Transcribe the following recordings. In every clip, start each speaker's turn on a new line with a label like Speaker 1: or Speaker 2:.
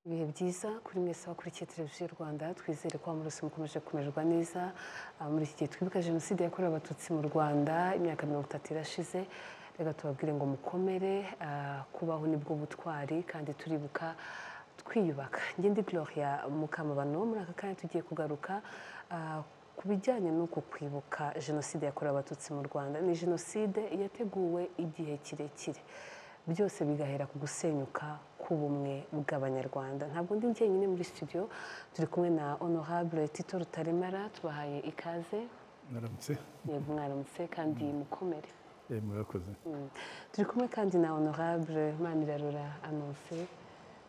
Speaker 1: Ibihe byiza kuri mwese bakurikiye televiziyo Rwanda twizere ko amaraso mukomeje kumererwa neza Ah, muri iki gihe twibuka jenoside yakorewe abatutsi mu Rwanda imyaka mirongo itatu irashize reka tubabwire ngo mukomere ah, kubaho nibwo butwari kandi turibuka twiyubaka ngende Gloria Mukamabano muri aka kanya tugiye kugaruka ah, ku bijyanye n'uku kwibuka jenoside yakorewe abatutsi mu Rwanda ni jenoside yateguwe igihe kirekire byose bigahera ku gusenyuka k'ubumwe bw'abanyarwanda ntabwo ndi njyenyine muri studio turi kumwe na honorable tito rutaremara tubahaye ikaze
Speaker 2: Naramutse
Speaker 1: yego mwaramutse kandi mukomere
Speaker 2: Eh, murakoze
Speaker 1: Mm. turi kumwe kandi na honorable manirarora anonse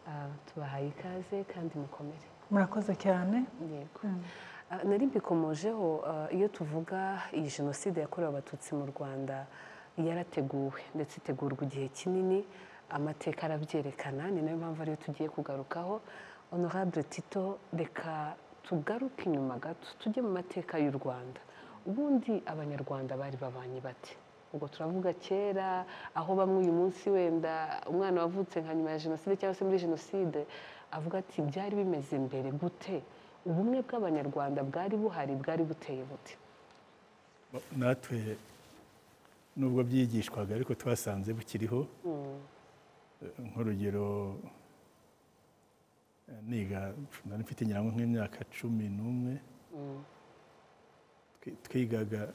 Speaker 1: Ah, tubahaye ikaze kandi mukomere
Speaker 3: murakoze cyane
Speaker 1: yego Ah, nari mbikomojeho ah, iyo tuvuga iyi jenoside yakorewe abatutsi mu rwanda yarateguwe ndetse itegurwa igihe kinini amateka arabyerekana ni nayo mpamvu ariyo tugiye kugarukaho honorable tito reka tugaruke inyuma gato tujye mu mateka y'u rwanda ubundi abanyarwanda bari babanye bate ubwo turavuga kera aho bamwe uyu munsi wenda umwana wavutse nka nyuma ya jenoside cyangwa se muri jenoside avuga ati byari bimeze mbere gute ubumwe bw'abanyarwanda bwari buhari bwari buteye buti
Speaker 2: Ba- natwe nubwo byigishwaga ariko twasanze bukiriho Eh, nk'urugero eh, niga nari mfite ngira ngo nk'imyaka cumi n'umwe Twi- twigaga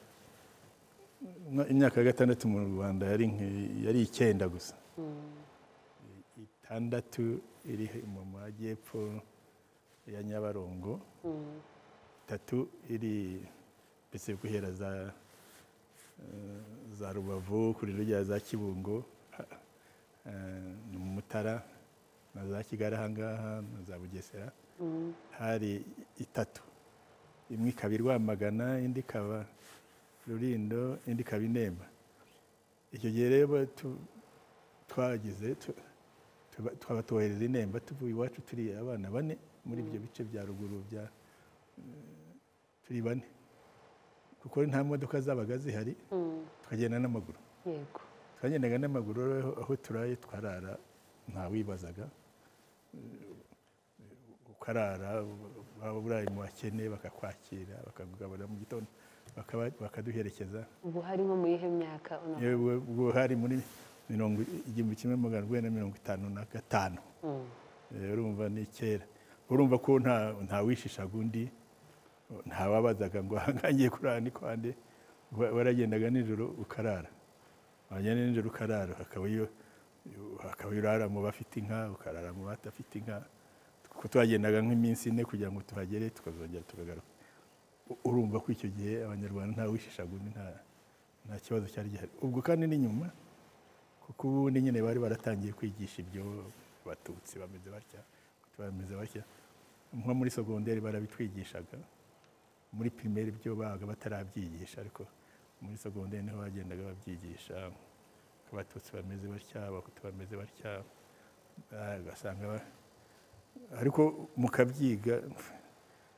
Speaker 2: mwa- imyaka ya gatandatu mu rwanda yari nki- yari icyenda gusa I- itandatu iri mu majyepfo ya nyabarongo itatu iri mbese guhera za eh, za rubavu kuri rujya za kibungo ha- eh, ni mu mutara na za kigali ahangaha na za bugesera hari itatu imwe ikaba i rwamagana indi ikaba rurindo indi ikaba i nemba icyo gihe rero tu- twagize tu- tuba- twaba tubohereza i nemba tuvuye iwacu turi abana bane muri ibyo bice bya ruguru bya turi bane kuko nta modoka zabaga zihari tukagenda n'amaguru
Speaker 1: yego
Speaker 2: twagendaga n'amaguru rero aho turaye twarara ntawibazaga Eh, ukarara waba uraye mu bakene bakakwakira bakakugaburira mu gitondo bakaba- bakaduherekeza
Speaker 1: ubu hari nko mu yihe myaka honorable?
Speaker 2: yewe ubwo hari muri mirongo igihumbi kimwe magana urwenda mirongo itanu na gatanu
Speaker 1: Mm.
Speaker 2: Eh, urumva ni kera urumva ko nta ntawishishaga undi ntawabazaga ngo ahangagiye kurara ni kwande Wa- waragendaga nijoro ukarara wagenda nijoro ukarara hakaba iyo hakaba iyo urara mu bafite inka ukarara mu badafite inka kuko twagendaga nk'iminsi ine kugira ngo tuhagere tukazongera tukagaruka U- urumva ko icyo gihe abanyarwanda ntawishishaga undi nta nta kibazo cyari gihari ubwo kandi n'inyuma kuko ubundi nyine bari baratangiye kwigisha ibyo abatutsi bameze batya abatutsi bameze batya nko muri sogonderi barabitwigishaga muri pirimeri byo babaga batarabyigisha ariko muri sogonderi niho bagendaga babyigisha ko abatutsi bameze batya abahutu bameze batya Ah, ugasanga ba- ariko mukabyiga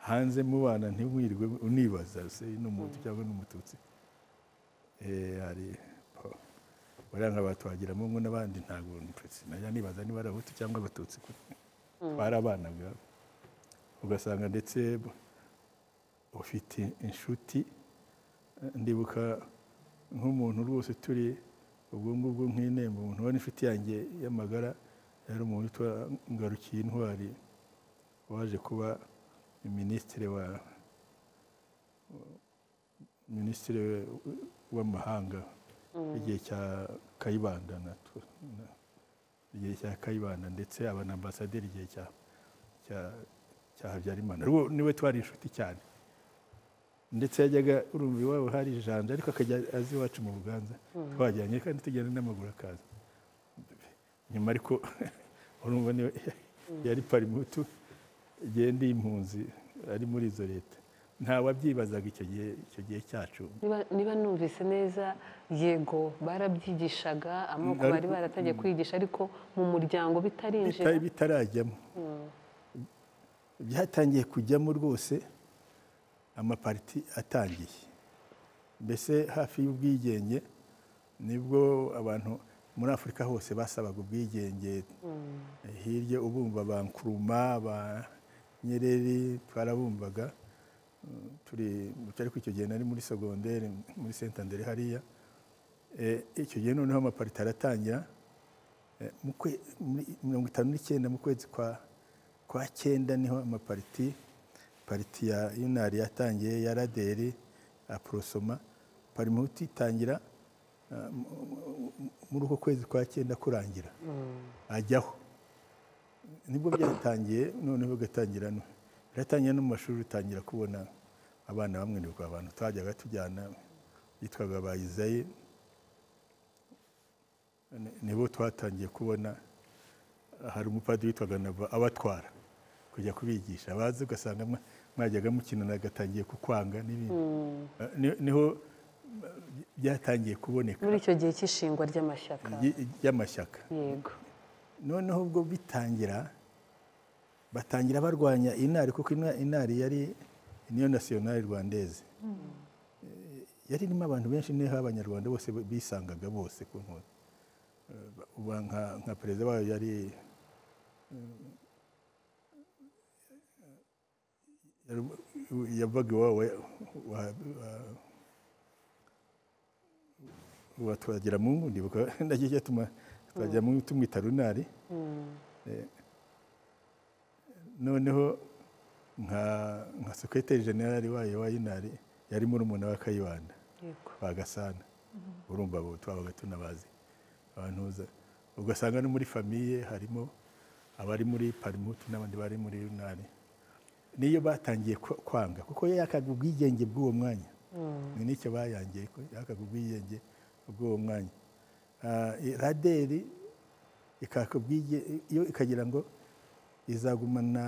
Speaker 2: hanze mubana ntimwirirwe unibaza se ni umuhutu cyangwa ni umututsi Eh, hari po- buriya nka batwagiramo ngo n'abandi ntabwo ntitutsi najya nibaza niba ari abahutu cyangwa abatutsi kuko twarabanaga ugasanga ndetse bu- ufite inshuti eh, ndibuka nk'umuntu rwose turi ubwo ngubwo nk'inemba umuntu wari inshuti yanjye y'amagara yari umuntu witwa ngarukiye intwari waje kuba minisitiri wa minisitiri w'amahanga igihe cya kayibanda na tu- na- igihe cya kayibanda ndetse aba na ambasaderi igihe cya cya cya habyarimana Rwo- niwe twari inshuti cyane ndetse yajyaga urumva iwabo hari ijanja ariko akajya azi iwacu mu buganza twajyanye kandi tugenda n'amaguru akaza nyuma ariko urumva niwe yari parimutu igihe ndi impunzi ari muri izo leta ntawabyibazaga icyo gihe icyo gihe cyacu
Speaker 1: Niba- niba numvise neza yego barabyigishaga amoko
Speaker 2: Ariko-
Speaker 1: bari baratangiye kwigisha ariko mu muryango bitarinjira
Speaker 2: bitari bitarajyamo byatangiye kujyamo rwose amapariti atangiye mbese hafi y'ubwigenge nibwo abantu muri afurika hose basabaga ubwigenge hirya ubumva ba nkuruma ba nyereri twarabumvaga Mm, turi cyari icyo gihe nari muri segonderi muri sentandere hariya Eh, icyo gihe noneho amaparite aratangira Eh, mu kwe- muri mirongo itanu n'icyenda mu kwezi kwa kwa cyenda niho amapariti pariti ya yunari yatangiye ya raderi aprosoma parimuti itangira ah, mu- mu- mu- muri uko kwezi kwa cyenda kurangira ajyaho nibwo byatangiye noneho bigatangira no biratangira no mu mashuri utangira kubona abana bamwe nibwo abantu twajyaga tujyana bitwaga bayizaye nibo twatangiye kubona hari umupadiri witwaga nava abatwara kujya kubigisha abazi ugasanga mwa- mwajyaga mukinana agatangiye kukwanga n'ibindi Eh, ni- niho eh, byatangiye kuboneka
Speaker 1: muri icyo gihe cy'ishingwa ry'amashyaka
Speaker 2: ry- ry'amashyaka
Speaker 1: yego
Speaker 2: noneho ubwo bitangira batangira barwanya inari kuko ina- inari yari niyo nasiyonari rwandeze Eh, yari irimo abantu benshi niho abanyarwanda bose bisangaga bose ku nkota Eh, ba- uba nka- nka perezida wayo yari eh, yari- yavaga iwabo wa- wa- wa Twagiramungu ndibuka nacyo cyatuma Twagiramungu tumwita runari noneho nka nka sekreteri generali wayo wa inari yari murumuna wa kayibanda
Speaker 1: yego
Speaker 2: bagasana urumva abo twabaga tunabazi abantu uza- ugasanga no muri famiye harimo abari muri parimutu n'abandi bari muri yunari niyo batangiye kwa- kwanga kuko yo yakaga ubwigenge bw'uwo mwanya ni n'icyo bayangiye ko yakaga ubwigenge bw'uwo mwanya Ah, i- raderi ikaka ubwige- yo ikagira ngo izagumana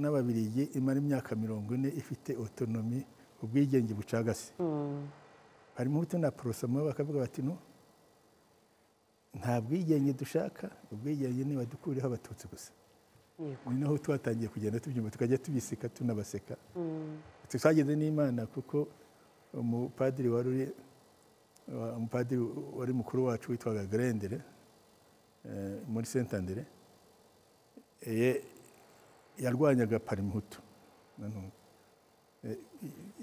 Speaker 2: n'ababirigi imara imyaka mirongo ine ifite otonomi ubwigenge bucagase harimo ubuto na porosoma bakavuga bati no nta bwigenge dushaka ubwigenge ni badukureho abatutsi gusa
Speaker 1: yego
Speaker 2: ni naho twatangiye kugenda tubyumva tukajya tubiseka tunabaseka twagize n'imana kuko umupadiri wari uri wa- umupadiri wari mukuru wacu witwaga gerendere eh, muri sentandere ye- yarwanyaga parimutu Nanu- eh,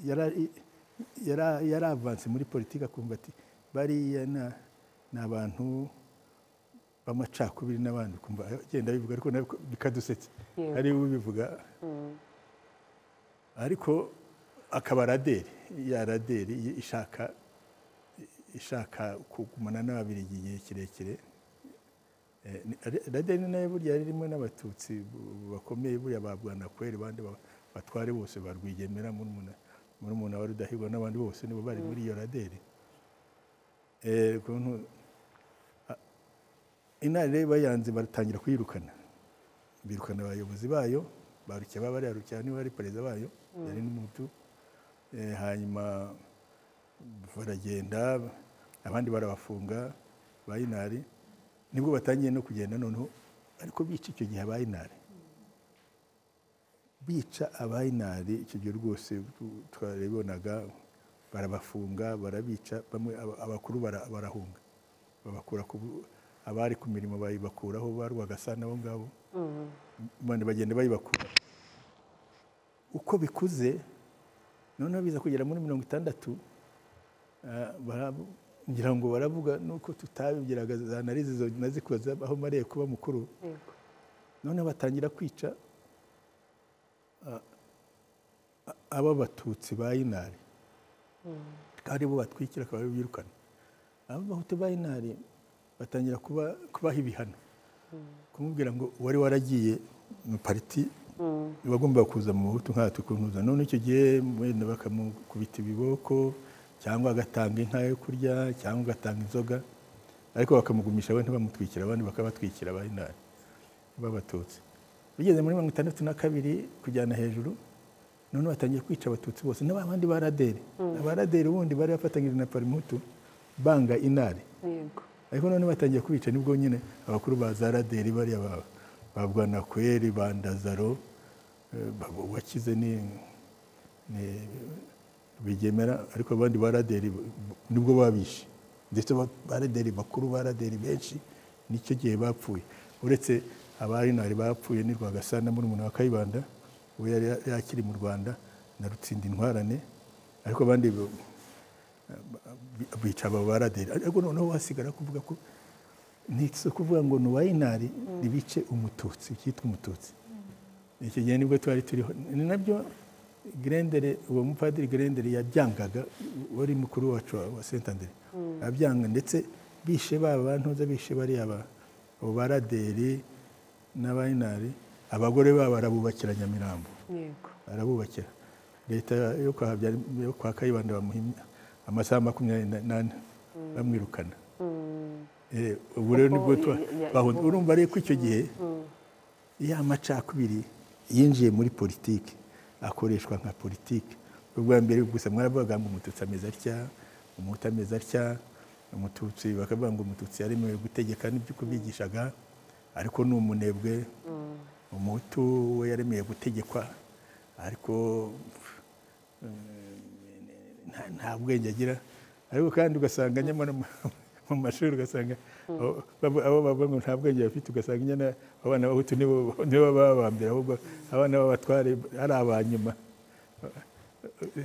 Speaker 2: yara- yara- yari avanse muri politiki akumva ati bariya na- ni abantu b'amacakubiri n'abandi ukumva agenda abivuga ariko nabyo bikadusetsa
Speaker 1: Yego.
Speaker 2: ari we ubivuga ariko akaba raderi ya raderi ishaka ishaka kugumana n'ababirigi igihe kirekire Eh, ni- Ra- raderi ni nayo burya ririmo n'abatutsi bu- bakomeye burya ba bwanakweri abandi ba- batware bose ba rwigemera murumuna murumuna wa rudahigwa n'abandi bose nibo bari muri iyo raderi Eh, ukuntu- a- inari rero bayanze baratangira kuyirukana birukana abayobozi bayo barukiye baba bariya rukirana wari perezida bayo yari n'umutu Eh, hanyuma baragenda abandi barabafunga ba inari nibwo batangiye no kugenda noneho ariko bica icyo gihe ba inari bica abayinari icyo gihe rwose tu- twarabibonaga barabafunga barabica bamwe aba- abakuru bara- barahunga babakura ku bu- abari ku mirimo bayibakuraho barwagasa nabo ngabo bandi bagenda bayibakura uko bikuze noneho biza kugera muri mirongo itandatu ah, barabu- ngira ngo baravuga nuko tutabigiraga za narizi zo nazikoze aho mariye kuba mukuru
Speaker 1: yego
Speaker 2: noneho batangira kwica a- a- aba batutsi ba inari akaba aribo batwikira akaba aribo birukana aba bahutu ba inari batangira kuba- kubaha ibihano kumubwira ngo wari waragiye mu pariti bagomba kuza mu buhutu nkatwe kuntuza none icyo gihe wenda bakamukubita ibiboko cyangwa agatanga inka yo kurya cyangwa agatanga inzoga ariko bakamugumisha we ntibamutwikira abandi bakabatwikira ba inari b'abatutsi bigeze muri mirongo itandatu na kabiri kujyana hejuru noneho batangiye kwica abatutsi bose n'aba bandi ba raderi abaraderi ubundi bari bafatanyije na parimutu banga inari
Speaker 1: yego
Speaker 2: ariko noneho batangiye kubica nibwo nyine abakuru ba za raderi bariya ba- ba bwanakweri ba ndazaro eh, ba- wakize ni ni- bigemera ariko abandi ba raderi nibwo babishe ndetse ba- baraderi bakuru baraderi benshi nicyo gihe bapfuye uretse abarinari bapfuye ni rwagasana muri umuntu wa kayibanda we yari yakiri mu rwanda na rutsinda intwarane ariko abandi bo- bi- bica abo baraderi ariko noneho wasigara kuvuga ko ni si ukuvuga ngo ni uwayinari ribice umututsi cyitwa umututsi iki gihe nibwo twari turiho ni nabyo gerendere uwo mupadiri gerendere yabyangaga wari mukuru wacu wa- wa sentandere abyanga ndetse bishe baba bantuza bishe bariya ba abo baraderi n'abayinari abagore babo barabubakira nyamirambo
Speaker 1: yego
Speaker 2: arabubakira leta yo kwa Habyarim- yo kwa kayibanda bamuhimya amasaha makumyabiri n'ane bamwirukana Eh, ubu rero
Speaker 1: Kuko
Speaker 2: nibwo tuba
Speaker 1: ya- ya-
Speaker 2: bahunze urumva rero ko icyo gihe ya macakubiri yinjiye muri politiki akoreshwa nka politiki ubwa mbere gusa mwaravugaga ngo umututsi ameze atya umuhutu ameze atya umututsi bakavuga ngo umututsi yaremewe gutegeka n'ibyo kubigishaga ariko ni umunebwe umuhutu we yaremeye gutegekwa ariko nta- nta bwenge agira ariko kandi ugasanga nyamara mu- mu mashuri ugasanga abo- babo- abo bavuga ngo nta bwenge bafite ugasanga nyine abana b'abahutu nibo nibo baba abambere ahubwo abana b'abatware ari aba nyuma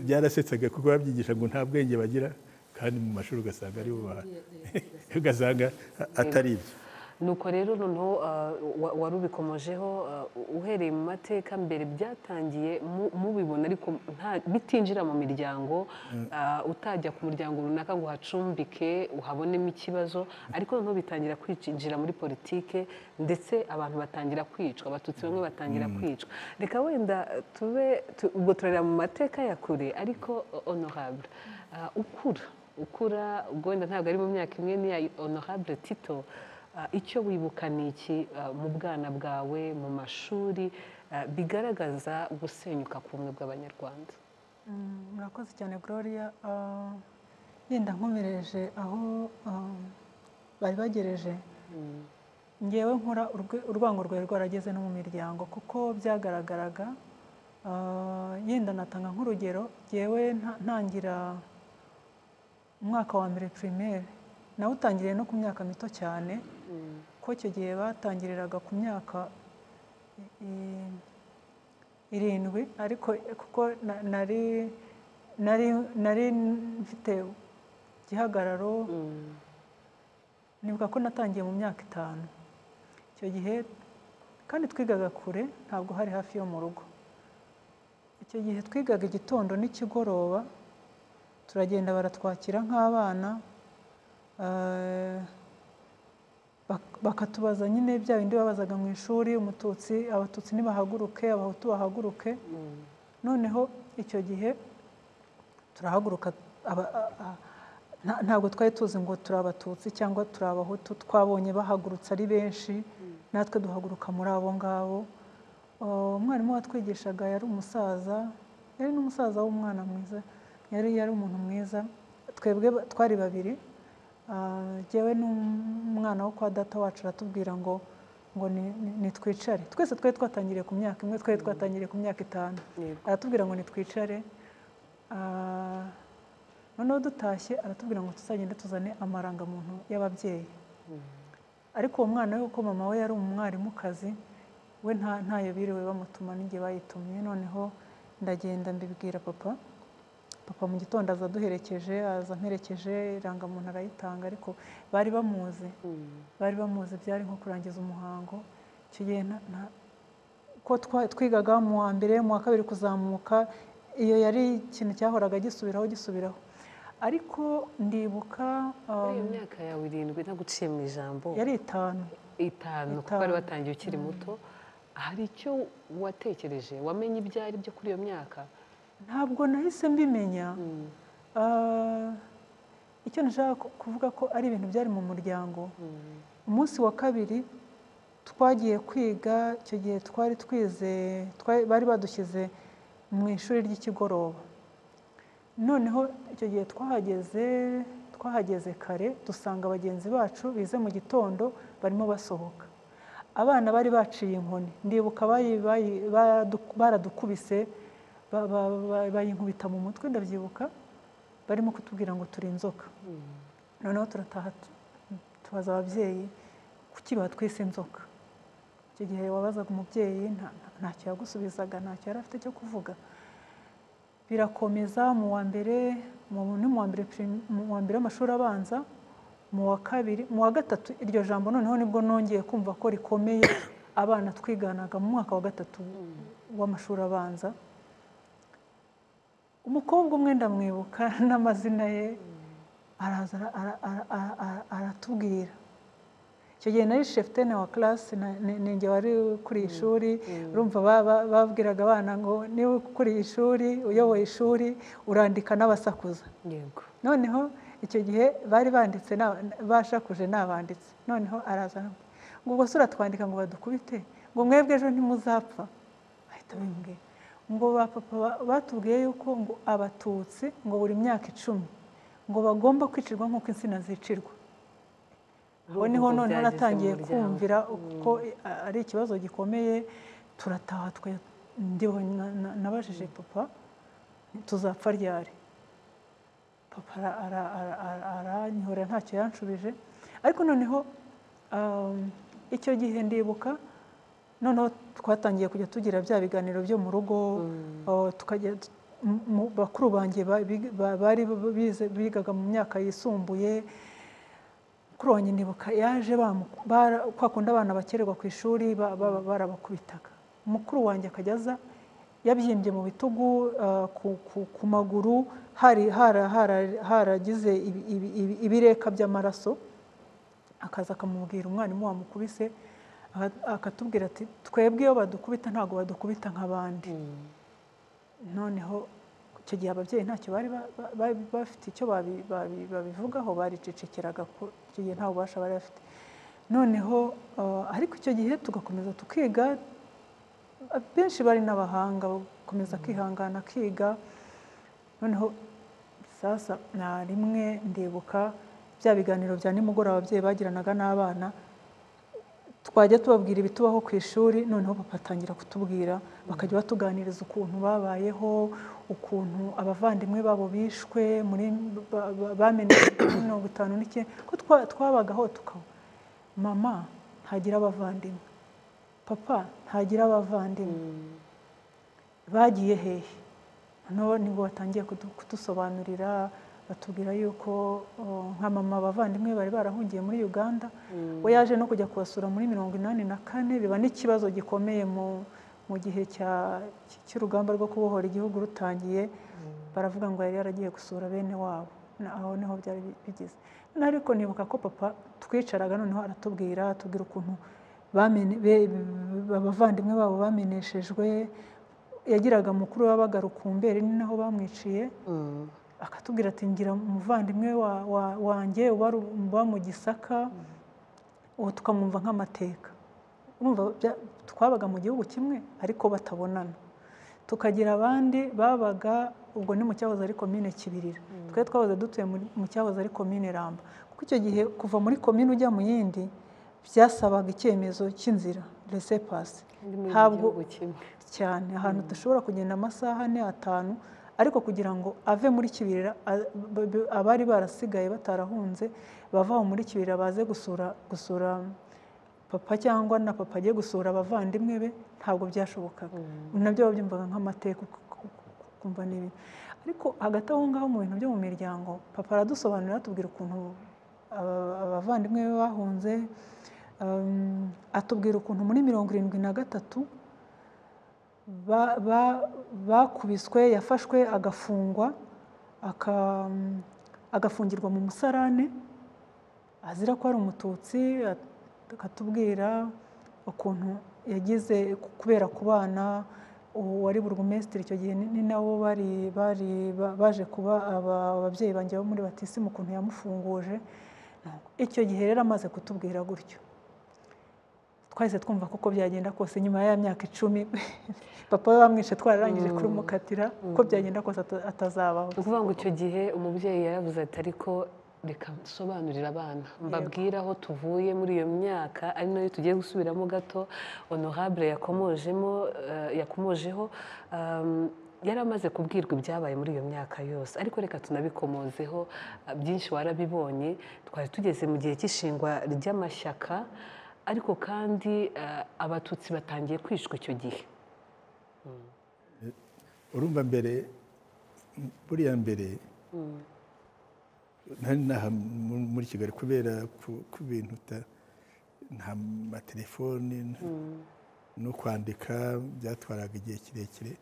Speaker 2: byarasetsaga kuko babyigisha ngo nta bwenge bagira kandi mu mashuri ugasanga aribo ba- ugasanga atari ibyo
Speaker 1: nuko rero noneho ah, wa- wari ubikomojeho ah, uhereye mu mateka mbere byatangiye mu- mubibona ariko nta- bitinjira mu miryango ah, utajya ku muryango runaka ngo uhacumbike uhabonemo ikibazo ariko noneho bitangira kwinjira muri politike ndetse abantu batangira kwicwa abatutsi bamwe batangira kwicwa reka wenda ah, tube tu- ubwo turareba mu mateka ya kure ariko oh, honorable ah, ukura ukura ubwo wenda ntabwo ari mu myaka imwe n'iya honorable tito Ah, icyo wibuka ni iki ah, mu bwana bwawe mu mashuri ah, bigaragaza gusenyuka k'ubumwe bw'abanyarwanda
Speaker 3: Mm, murakoze cyane gloria Ah, yenda nkomereje aho ah, bari bagereje ngewe nkora urwe- urwango rwari rwarageze no mu miryango kuko byagaragaraga ah, yenda natanga nk'urugero ngewe nta- ntangira umwaka wa mbere primaire nawe utangiriye no ku myaka mito cyane ko icyo gihe batangiriraga ku myaka i- irindwi ariko kuko na- nari nari nari mfite igihagararo nibuka ko natangiye mu myaka itanu icyo gihe kandi twigaga kure ntabwo hari hafi yo mu rugo icyo gihe twigaga igitondo n'ikigoroba turagenda baratwakira nk'abana eh, bak- bakatubaza nyine bya bindi babazaga mu ishuri umututsi abatutsi nibahaguruke abahutu bahaguruke noneho icyo gihe turahaguruka aba- a- a- nta- ntabwo twari tuzi ngo turi abatutsi cyangwa turi abahutu twabonye bahagurutse ari benshi natwe duhaguruka muri abo ngabo Uh, umwarimu watwigishaga yari umusaza yari n'umusaza w'umwana mwiza yari yari umuntu mwiza twebwe ba- twari babiri Ah, jyewe n'umwana wo kwa data wacu aratubwira ngo ngo ni- ni- nitwicare twese twari twatangiriye ku myaka imwe twari twatangiriye ku myaka itanu
Speaker 1: Yego.
Speaker 3: aratubwira ngo nitwicare Ah, noneho dutashye aratubwira ngo tuzagende tuzane amarangamuntu y'ababyeyi ariko uwo mwana we kuko mama we yari umwarimukazi we nta- ntayo biriwe bamutuma n'igihe bayitumye noneho ndagenda mbibwira papa papa mu gitondo aza aduherekeje aza amperekeje irangamuntu arayitanga ariko bari bamuzi bari bamuzi byari nko kurangiza umuhango icyo gihe nta- nta- ko twa- twigaga mu wa mbere mu wa kabiri kuzamuka iyo yari ikintu cyahoraga gisubiraho gisubiraho ariko ndibuka
Speaker 1: muri
Speaker 3: um,
Speaker 1: iyo myaka yawe irindwi ntaguciye mu ijambo
Speaker 3: yari itanu
Speaker 1: itanu kuko
Speaker 3: Itanu.
Speaker 1: wari watangiye ukiri muto hari icyo watekereje wamenye ibyo ari byo kuri iyo myaka
Speaker 3: ntabwo nahise mbimenya Ah, icyo nashaka ku- kuvuga ko ari ibintu byari mu muryango umunsi wa kabiri twagiye kwiga icyo gihe twari twize twari- bari badushyize mu ishuri ry'ikigoroba noneho icyo gihe twahageze twahageze kare dusanga bagenzi bacu bize mu gitondo barimo basohoka abana bari baciye inkoni ndibuka bayi- bayi- baradu- baradukubise ba- ba- ba- bayinkubita mu mutwe ndabyibuka barimo kutubwira ngo turi inzoka noneho turataha tu- tubaza ababyeyi kuki batwise inzoka icyo gihe wabazaga umubyeyi nta- nta- ntacyo yagusubizaga ntacyo yari afite cyo kuvuga birakomeza mu wa mbere mu ni mu wa mbere prim- mu wa mbere w'amashuri abanza mu wa kabiri mu wa gatatu iryo jambo noneho nibwo nongeye kumva ko rikomeye abana twiganaga mu mwaka wa gatatu w'amashuri abanza umukobwa umwe ndamwibuka n'amazina ye araza ara- ara- ara- ara- ara- aratubwira icyo gihe nari shefutene wa karasi ninjye wari kuri iri shuri urumva ba- ba- babwiraga abana ngo niba kuri iri shuri uyoboye ishuri urandika n'abasakuza
Speaker 1: yego
Speaker 3: noneho icyo gihe bari banditse na- bashakuje n'abanditse noneho araza ngo ubwo se uratwandika ngo badukubite ngo mwebwe ejo ntimuzapfa ahita bimbwira ngo ba papa ba- batubwiye yuko ngo abatutsi ngo buri myaka icumi ngo bagomba kwicirwa nk'uko insina zicirwa aho niho
Speaker 1: Ubwo
Speaker 3: noneho
Speaker 1: byageze
Speaker 3: naratangiye
Speaker 1: mu muryango.
Speaker 3: kumvira ko ari ikibazo gikomeye turataha twe ndiho na- na- nabajije papa tuzapfa ryari papa ara- ara- ara- ara- aranyihorera ntacyo yanshubije ariko noneho um, icyo gihe ndibuka noneho twatangiye kujya tugira bya biganiro byo mu rugo uh, tukajya t- mu- mu- bakuru banjye ba- big- ba- bari bize- bigaga mu myaka yisumbuye kuri wanjye ndibuka yaje bamu- bara- kwa kundi abana bakererwa ku ishuri ba- ba- ba- barabakubitaga mukuru wanjye akajya aza yabyimbye mu bitugu ah, ku- ku- ku maguru hari hara- hara- haragize ibi- ibi- ibi- ibireka by'amaraso akaza akamubwira umwarimu wamukubise aka- akatubwira ati twebwe iyo badukubita ntabwo badukubita nk'abandi noneho icyo gihe ababyeyi ntacyo bari ba- ba- ba- bafite icyo babi- babi- babivugaho baricecekeraga ku- icyo gihe nta bubasha bari bafite noneho eh, ariko icyo gihe tugakomeza tukiga benshi bari n'abahanga bakomeza kwihangana kiga noneho sasa na rimwe ndibuka bya biganiro bya nimugoroba ababyeyi bagiranaga n'abana twajya tubabwira ibitubaho ku ishuri noneho papa atangira kutubwira bakajya batuganiriza ukuntu babayeho ukuntu abavandimwe babo bishwe muri ba- ba- bamenetse kuri mirongo itanu n'icyenda ko twa- twabagaho tukaba mama ntagira abavandimwe papa ntagira abavandimwe bagiye hehe noneho nibwo batangiye kudu- kudusobanurira batubwira yuko oh, nka mama abavandimwe bari barahungiye muri uganda we yaje no kujya kubasura muri mirongo inani na kane biba n'ikibazo gikomeye mu mu gihe cya- cy'urugamba rwo kubohora igihugu rutangiye baravuga ngo yari yaragiye gusura bene wabo Na- aho niho byari bi- bigeze Noneho ariko nibuka ko papa twicaraga noneho aratubwira atubwira ukuntu bamene- be- abavandimwe babo bameneshejwe yagiraga mukuru wabaga rukumberi ni naho bamwiciye
Speaker 1: Mm.
Speaker 3: akatubwira ati ngira umuvandimwe wa- wa- wanjye uba ru- uba mu gisaka uwo tukamwumva nk'amateka urumva bya- twabaga mu gihugu kimwe ariko batabonana tukagira abandi babaga ubwo ni mu cyahoze ari komine kibirira twe twahoze dutuye muri- mu cyahoze ari komine ramba kuko icyo gihe kuva muri komine ujya mu yindi byasabaga icyemezo cy'inzira resepasi
Speaker 1: Ndi muri
Speaker 3: ntabwo
Speaker 1: igihugu kimwe.
Speaker 3: cyane ahantu udashobora kugenda amasaha ane atanu ariko kugira ngo ave muri kibirira a- b- b- abari barasigaye batarahunze bava aho muri kibirira baze gusura gusura papa cyangwa na papa agiye gusura abavandimwe be ntabwo byashobokaga nabyo babyumvaga nk'amateka uku- uku- kumva n'ibintu ariko hagati aho ngaho mu bintu byo mu miryango papa aradusobanurira atubwira ukuntu aba- abavandimwe be bahunze um, atubwira ukuntu muri mirongo irindwi na gatatu ba- ba- bakubiswe yafashwe agafungwa aka- agafungirwa mu musarane azira ko ari umututsi at- akatubwira ukuntu yagize ku- kubera ku bana uwo wari burugumesitiri icyo gihe ni ni nabo bari bari ba- baje kuba aba- ababyeyi banjye bo muri batisimu ukuntu yamufunguje icyo gihe rero amaze kutubwira gutyo twahise twumva kuko byagenda kose nyuma ya myaka icumi papa we bamwishe twararangije kurumukatira uko byagenda kose ata- atazabaho
Speaker 1: ni ukuvuga ngo icyo gihe umubyeyi yaravuze ati ariko reka nsobanurire abana mbabwire aho tuvuye muri iyo myaka ari nayo tugiye gusubiramo gato honorable yakomojemo eh, yakomojeho um, yari amaze kubwirwa ibyabaye muri iyo myaka yose ariko reka tunabikomozeho ah, byinshi warabibonye twari tugeze mu gihe cy'ishingwa ry'amashyaka ariko kandi ah, abatutsi batangiye kwicwa icyo gihe
Speaker 2: urumva mbere buriya mbere nari naha mu- muri kigali kubera ku- ku bintu uta- nta matelefoni nta- no kwandika byatwaraga igihe kirekire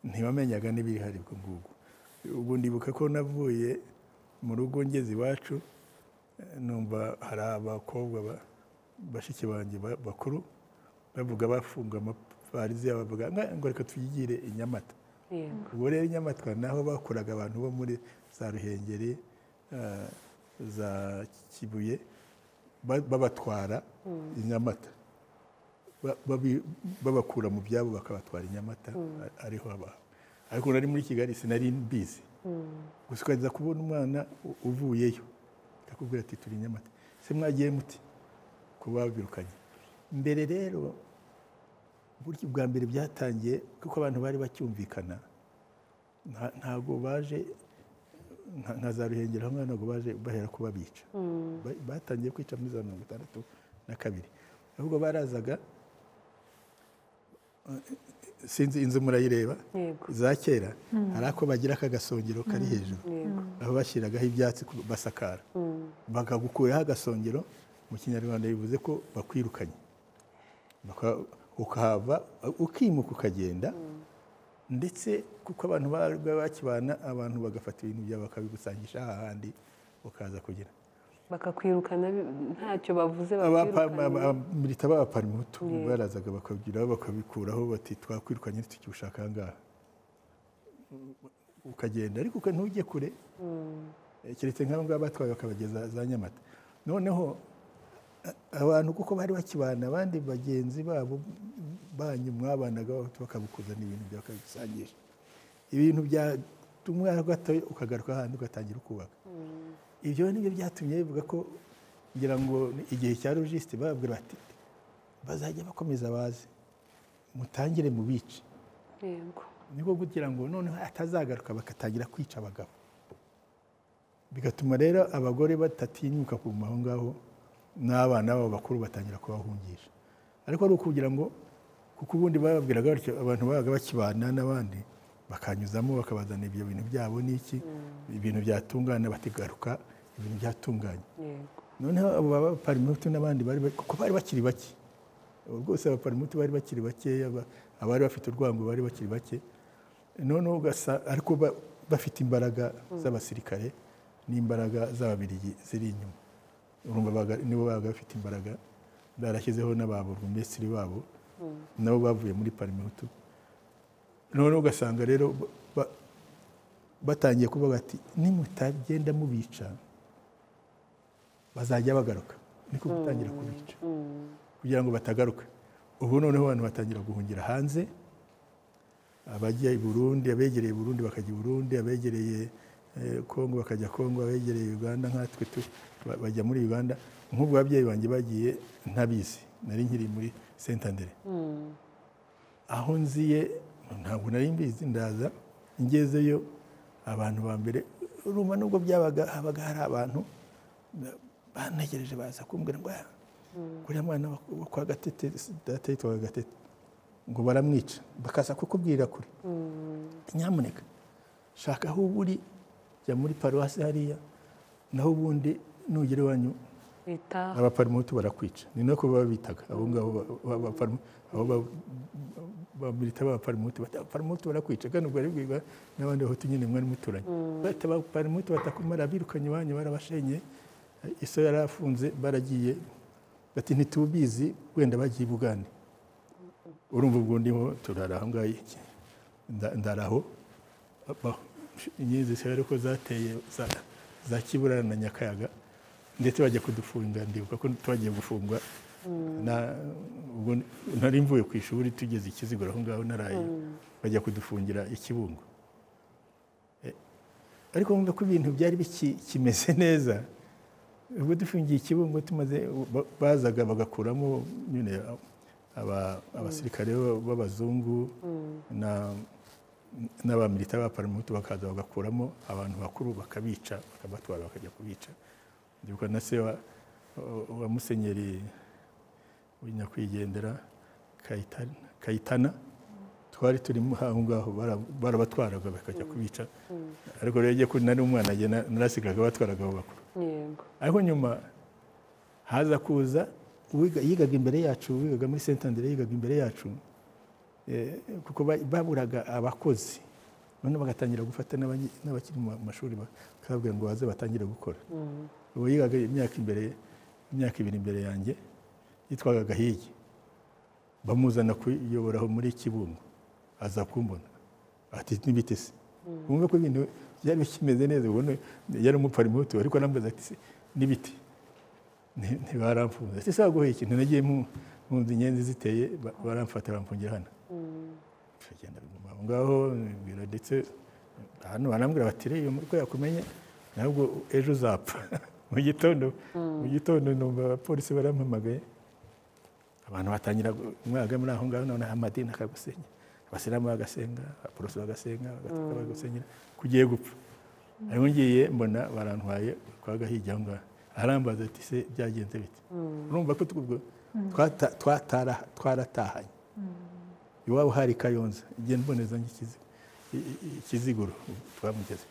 Speaker 2: ntibamenyaga n'ibihari ubwo ngubwo ubu ndibuka ko navuye mu rugo ngeze iwacu eh, numva hari abakobwa ba- bashiki banjye ba- bakuru bavuga bafunga amaparize yabo bavuga "Nga- ngo reka tuyigire i nyamata
Speaker 1: yego
Speaker 2: ubwo rero i nyamatwa naho bakuraga abantu bo muri za ruhengeri eh, za kibuye ba- babatwara i nyamata Ba- babi- babakura mu byabo bakabatwara i nyamata a- ariho abaho ariko nari muri kigali sinari mbizi gusa ukaza kubona umwana u- uvuyeyo akakubwira ati turi i nyamata se mwagiye muti kuba babirukanye mbere rero uburyo bwa mbere byatangiye kuko abantu bari bacyumvikana nta- ntabwo baje nka- nka za ruhengeri hamwe ntabwo baje bahera ko babica Ba- batangiye kwica muri za mirongo itandatu na kabiri ahubwo barazaga eh, sinzi inzu murayireba
Speaker 1: yego
Speaker 2: za kera hari ako bagira akagasongero kari hejuru
Speaker 1: yego
Speaker 2: aho bashyiragaho ibyatsi ku- basakara bakagukuraho agasongero mu kinyarwanda bivuze ko bakwirukanye Baka- ukahava ukimuka ukagenda ndetse kuko abantu bari bakibana abantu bagafata ibintu byawe bakabigusangisha hahandi ukaza kugira
Speaker 1: bakakwirukana bi- ntacyo bavuze bakwirukana
Speaker 2: milita b'abaparimutu
Speaker 1: Yego.
Speaker 2: barazaga bakabigiraho bakabikuraho bati twakwirukanye ntitukibushaka aha ngaha ukagenda ariko uka- ntujye kure Eh, keretse nk'abo ngabo batwaye bakabageza za nyamata noneho a- abantu kuko bari bakibana abandi bagenzi babo banyu mwabanaga bakabukuzana ibintu byawe bakabigusangisha ibintu byatumwa gato ukagaruka ahandi ugatangira ukubaka ibyo nibyo byatumye bivuga ko kugira ngo igihe cya logisite bababwira bati bazajya bakomeza baze mutangire mu bice
Speaker 1: yego
Speaker 2: niko kugira ngo noneho atazagaruka bagatangira kwica abagabo bigatuma rero abagore batatinyuka kuguma aho ngaho n'abana babo bakuru batangira kubahungisha ariko ari ukugira ngo kuko ubundi bababwiraga batyo abantu babaga bakibana n'abandi bakanyuzamo bakabazana ibyo bintu byabo n'iki ibintu byatungana batigaruka ibintu byatunganye
Speaker 1: yego
Speaker 2: noneho abo baparimutu n'abandi bari ba- kuko bari bakiri bake ubu bwose abaparimutu bari bakiri bakeya ba- abari bafite urwango bari bakiri bake noneho ugasa ariko ba- bafite imbaraga z'abasirikare n'imbaraga z'ababirigi ziri inyuma urumva baga- nibo babaga bafite imbaraga barashyizeho n'ababo burugumesitiri babo nabo bavuye muri parimutu noneho ugasanga rero ba- ba- batangiye kuvuga ati nimutagenda mubica bazajya bagaruka niko gutangira kubica kugira ngo batagaruka ubu noneho abantu batangira guhungira hanze abajya i burundi abegereye i burundi bakajya i burundi abegereye eh, kongo bakajya kongo abegereye uganda nkatwe tu- ba- bajya muri uganda nk'ubwo ababyeyi banjye bagiye ntabizi nari nkiri muri sentandere aho nziye ntabwo nari mbizi ndaza ngezeyo abantu ba mbere urumva nubwo byabaga habaga hari abantu bantegereje baza kumbwira ngo "Ah, uriya mwana wa- wo kwa gatete data yitwaga gatete ngo baramwica bakaza kukubwira kure nyamuneka shaka aho uba uri jya muri paruwasi hariya naho ubundi nugera iwanyu
Speaker 1: leta
Speaker 2: abaparimutu barakwica ni nako baba bitaga abo ngabo ba- ba- baparimu- abo ba- bamwita abaparimutu bati abaparimutu barakwica kandi ubwo aribwirwa n'abandi bahutu nyine mwari muturanye bati abaparimutu batakumara birukanye iwanyu barabashenye iso yari afunze baragiye bati ntitubizi wenda bagiye i bugande urumva ubwo ndimo turara aho ngaho iki nda- ndaraho ba- inyenzi zishobora ko zateye za- za kiburana na nyakayaga ndetse bajya kudufunga ndibuka ko twagiye gufungwa Na- ubwo nari mvuye ku ishuri tugeze ikizigura aho ngaho naraye bajya kudufungira ikibungo Eh, ariko wumva ko ibintu byari biki- kimeze neza ubwo dufungiye ikibungo tumaze ba- bazaga bagakuramo nyine aba- abasirikare b'abazungu na n'abamilita ba paramutu bakaza bagakuramo abantu bakuru bakabica bakabatwara bakajya kubica ndibuka na se wa wa- wa musenyeri w'inyakwigendera Kayitana- kayitana twari turi mu- aho ngaho bara- barabatwaraga bakajya kubica ariko rero igihe ko nari umwana njye na- narasigaga batwaraga abo bakuru
Speaker 1: yego
Speaker 2: ariko nyuma haza kuza uwiga- yigaga imbere yacu wigaga muri sentandere yigaga imbere yacu eh, kuko ba- baburaga abakozi none bagatangira gufata n'abanyi- n'abakiri mu mashuri bakababwira ngo baze batangire gukora uwo yigaga imyaka imbere imyaka ibiri imbere yanjye yitwaga gahigi bamuzana kuyoboraho muri kibungo aza kumbona ati n'ibiti se wumve ko ibintu byari bikimeze neza ubona yari umupfarimutu ariko aramubaza ati "Se, n'ibiti Nti- ntibaramfunze ati se waguhe ikintu nagiye mu mu nzu inyenzi ziteye ba- baramfata baramfungira hano tugenda biguma aho ngaho biro ndetse hano barambwira bati rero uko yakumenye ntabwo ejo uzapfa mu gitondo mu gitondo numva abapolisi barampamagaye abantu batangira umwaga muri aho ngaho noneho amadini akagusenya abasilamu bagasenga abaporoso bagasenga agatolika bagasenyera kugiye gupfa ariko ngiye mbona barantwaye kwa gahigi aho ngaho arambaza ati se byagenze bite urumva ko ubwo twata- twatara- twaratahanye iwabo hari kayonza igihe mboneza nk'ikizi- i- i- ikiziguro twamugeze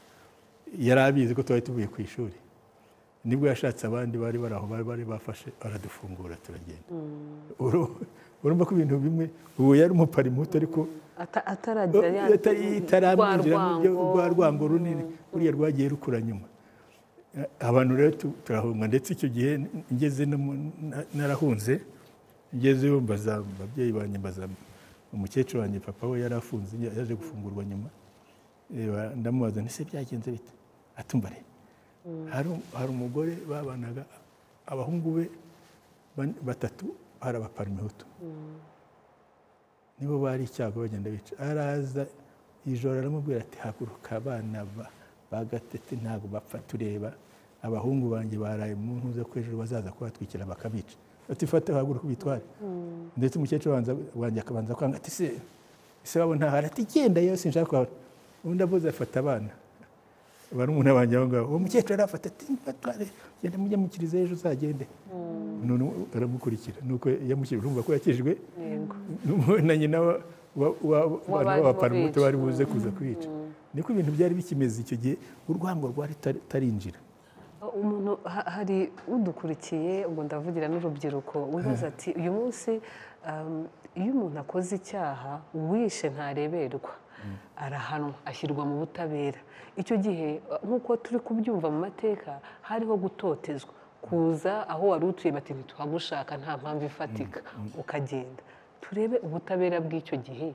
Speaker 2: yari abizi ko twari tuvuye ku ishuri nibwo yashatse abandi bari bari aho bari bari bafashe aradufungura turagenda Uru- urumva ko ibintu bimwe ubu yari umuparimuto ariko
Speaker 1: Ata- ataragera ya-
Speaker 2: itaramwinjira
Speaker 1: rwa rwango.
Speaker 2: rwa rwango runini buriya rwagiye rukura nyuma Eh, abantu rero tu- turahunga ndetse icyo gihe ngeze no mu- na- narahunze ngezeyo mbaza ababyeyi banjye mbaza umukecuru wanjye papa we yari afunze ya- yaje gufungurwa nyuma Eh, ba- ndamubaza nti se byagenze bite atumva rero hari hari umugore babanaga abahungu be ban- batatu hari abaparimehutu nibo bari icyago bagenda bica araza ijoro aramubwira ati haguruka abana ba- ba gatete ntabwo bapfa tureba abahungu banjye baraye mu ntuza ko hejuru bazaza kubatwikira bakabica ati fata haguruka ubitware ndetse umukecuru wanza- wanjye akabanza kwanga ati se se wabo ntahari ati genda yewe sinshaka kuhabona undi avuze afata abana barumuna banjye aho ngaho uwo mukecuru arafata ati batware genda mujye mukiriza ejo uzagende none aramukurikira nuko yamushyira urumva ko yakijwe
Speaker 1: yego
Speaker 2: na nyina wa- wa- wa-
Speaker 1: baje
Speaker 2: w'abantu b'abaparamuto
Speaker 1: kubica.
Speaker 2: bari buze kuza kwica niko ibintu byari bikimeze icyo gihe urwango rwari rutari- rutarinjira
Speaker 1: umuntu ha- hari udukurikiye ubwo ndavugira n'urubyiruko wibaza ati uyu munsi um, iyo umuntu akoze icyaha uwishe ntareberwa arahanwa ashyirwa mu butabera icyo gihe uh, nk'uko turi kubyumva mu mateka hariho gutotezwa kuza aho wari utuye bati ntituhagushaka nta mpamvu ifatika ukagenda turebe ubutabera bw'icyo gihe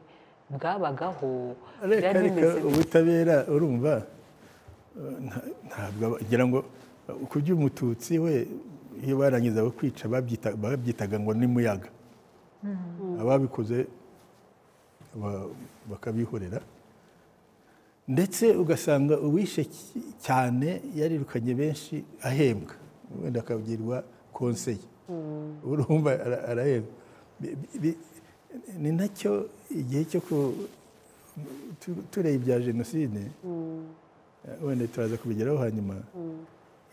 Speaker 1: bwabagaho
Speaker 2: reka
Speaker 1: byari
Speaker 2: reka
Speaker 1: bimeze bite?
Speaker 2: ubutabera urumva eh, nta- ntabwo aba- ngira ngo eh, ku by'umututsi we iyo barangiza kwica babyita- babyitaga ngo ni muyaga ababikoze ba- bakabihorera ndetse ugasanga uwishe ki- cyane yarirukanye benshi ahembwa wenda akagirwa konseye urumva ara- arahembwa Bi- bi- bi- ni nacyo igihe cyo ku- tu- tureba ibya jenoside wenda turaza kubigeraho hanyuma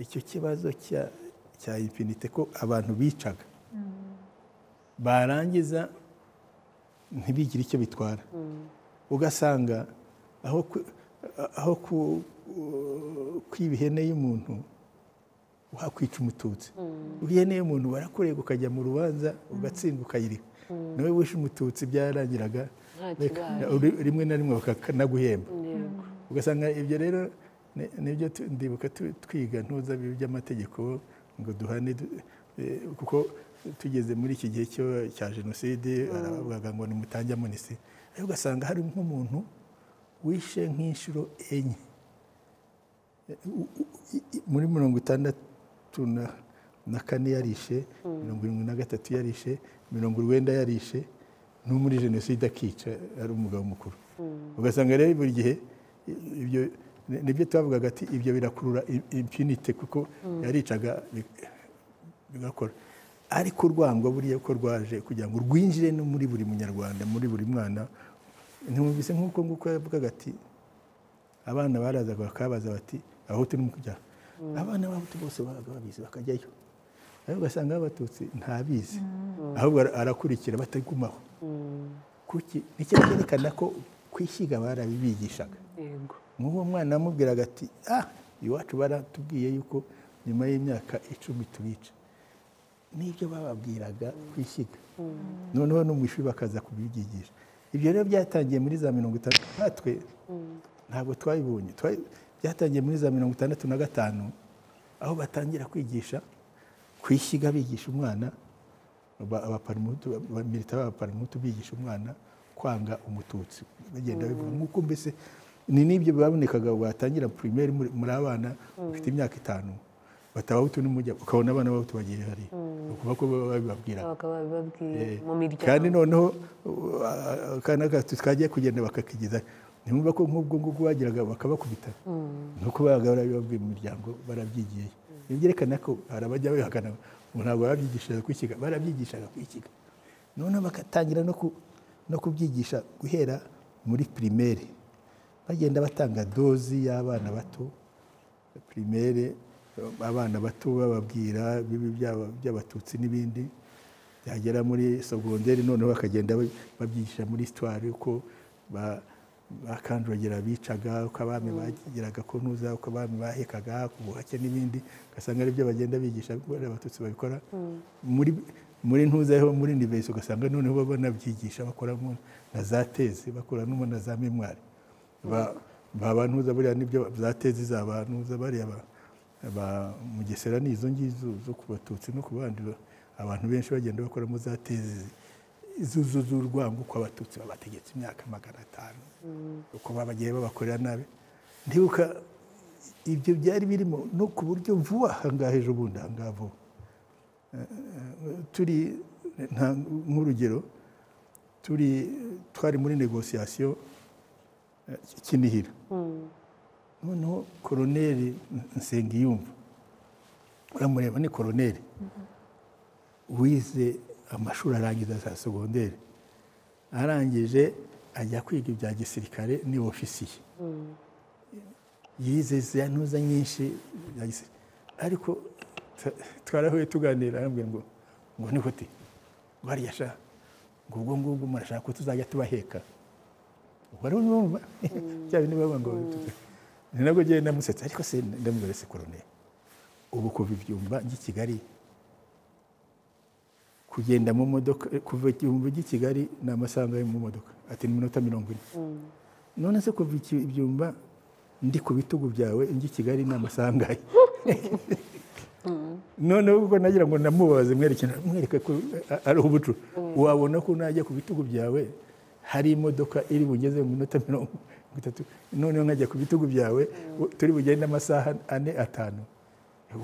Speaker 2: icyo kibazo cya cya infinite ko abantu bicaga barangiza ntibigire icyo bitwara ugasanga aho ku- aho ku- kwiba ihene y'umuntu wakwica umututsi ihene y'umuntu barakurega ukajya mu rubanza ugatsindwa ukayiriha nawe wishe umututsi byarangiraga
Speaker 1: Nta
Speaker 2: reka-
Speaker 1: kibaye.
Speaker 2: uri- rimwe na rimwe bakanaguhemba
Speaker 1: Yego.
Speaker 2: ugasanga ibyo rero ni- nibyo tu- ndibuka tu- twiga ntuza bibi by'amategeko ngo duhane du- eh, kuko tugeze muri iki gihe cyo- cya jenoside aravugaga ngo nimutange amunisi ariko ugasanga hari nk'umuntu wishe nk'inshuro enye u- u- i- i- muri mirongo itandatu na- na kane yarishe mirongo irindwi na gatatu yarishe mirongo urwenda yarishe no muri jenoside akica ari umugabo mukuru ugasanga rero buri gihe i- ibyo ni- nibyo twavugaga ati ibyo birakurura i- impunite kuko yaricaga bi- bigakora ariko urwango buriya ko rwaje kugira ngo rwinjire no muri buri munyarwanda muri buri mwana ntimwumvise nk'uko nguko yavugaga ati abana barazaga bakabaza bati aho turimo kujya abana b'abahutu bose babaga babizi bakajyayo ariko ugasanga abatutsi ntabizi ahubwo ara- arakurikira batagumaho kuki nicyo cyerekana ko kwishyiga barabibigishaga
Speaker 1: yego
Speaker 2: nk'uwo mwana amubwiraga ati ah iwacu baratubwiye yuko nyuma y'imyaka icumi tubica n'ibyo bababwiraga kwishyiga noneho no mu ishuri bakaza kubyigisha ibyo rero byatangiye muri za mirongo itandatu natwe ntabwo twabibonye Twa- byatangiye muri za mirongo itandatu na gatanu aho batangira kwigisha kwishyiga bigisha umwana aba- abaparimutu ba- milita b'abaparimutu bigisha umwana kwanga umututsi bagenda bivuga nk'uko mbese ni n'ibyo babonekaga watangira primaire muri muri abana bafite imyaka itanu batabahutu n'umujya ukabona abana bahutu bagiye hariya ni ukuvuga ko baba babibabwiraga
Speaker 1: babaga babibabwiye
Speaker 2: Eh,
Speaker 1: mu miryango
Speaker 2: kandi noneho uh, akana gato twagiye kugenda bakakigeza ntimwumva ko nk'ubwo ngubwo bagiraga bakabakubita nuko babaga barabibabwiye mu miryango barabyigiye Ibyo byerekana ko hari abajya babihakana ngo ntabwo babyigishaga kwikiga barabyigishaga kwikiga noneho bagatangira no ku- no kubyigisha guhera muri primaire bagenda batanga dozi y'abana bato primaire abana bato bababwira bibi by'aba- by'abatutsi n'ibindi byagera muri sogonderi noneho bakagenda ba- babyigisha muri sitwari uko ba- bakanduragira bicaga uko abami bagiraga kunuza uko abami bahekaga ku buhake n'ibindi ugasanga aribyo bagenda bigisha kubera abatutsi babikora muri muri ntuza ho muri nivesi ugasanga noneho baba banabyigisha bakoramo na za tezi bakoramo na za memwari ba ba bantuza buriya nibyo za tezi za bantuza bariya ba- ba mugesera ni izo ngizo zo ku batutsi no ku bandi ba- abantu benshi bagenda bakoramo za tezi zuzu z'urwango ko abatutsi babategetse imyaka magana atanu uko babagiye babakorera nabi ndibuka ibyo byari birimo no ku buryo vuba ahangaha ejo bundi ahangaha vuba turi nta- nk'urugero turi twari muri negosiyasiyo eh, kinihira noneho koroneri nsengiyumva uramureba ni koroneri wize amashuri arangiza za segonderi arangije ajya kwiga ibya gisirikare ni ofisiye yize za ntuza nyinshi za gisirikare ariko t- twarahuye tuganira arambwira ngo ngo ni gute ngo hariya sha ngo ubwo ngubwo murashaka ko tuzajya tubaheka wari urumva bya bindi baba ngo ni nabwo njyewe namusetse ariko se ndamubwira se koroneri ubu kuva ibyumba by'i Kigali kugenda mu modoka kuva ibyumba by'i Kigali ni amasaha angahe mu modoka ati ni iminota mirongo ine none se kuva iki- ibyumba ndi ku bitugu byawe njyi i Kigali ni amasaha angahe noneho ubwo nagira ngo namubaze mwerekana mwereke ko a- ari ubucu wabona ko najya ku bitugu byawe hari imodoka iri bugeze mu minota mirongo itatu noneho nkajya ku bitugu byawe turi bugende amasaha ane atanu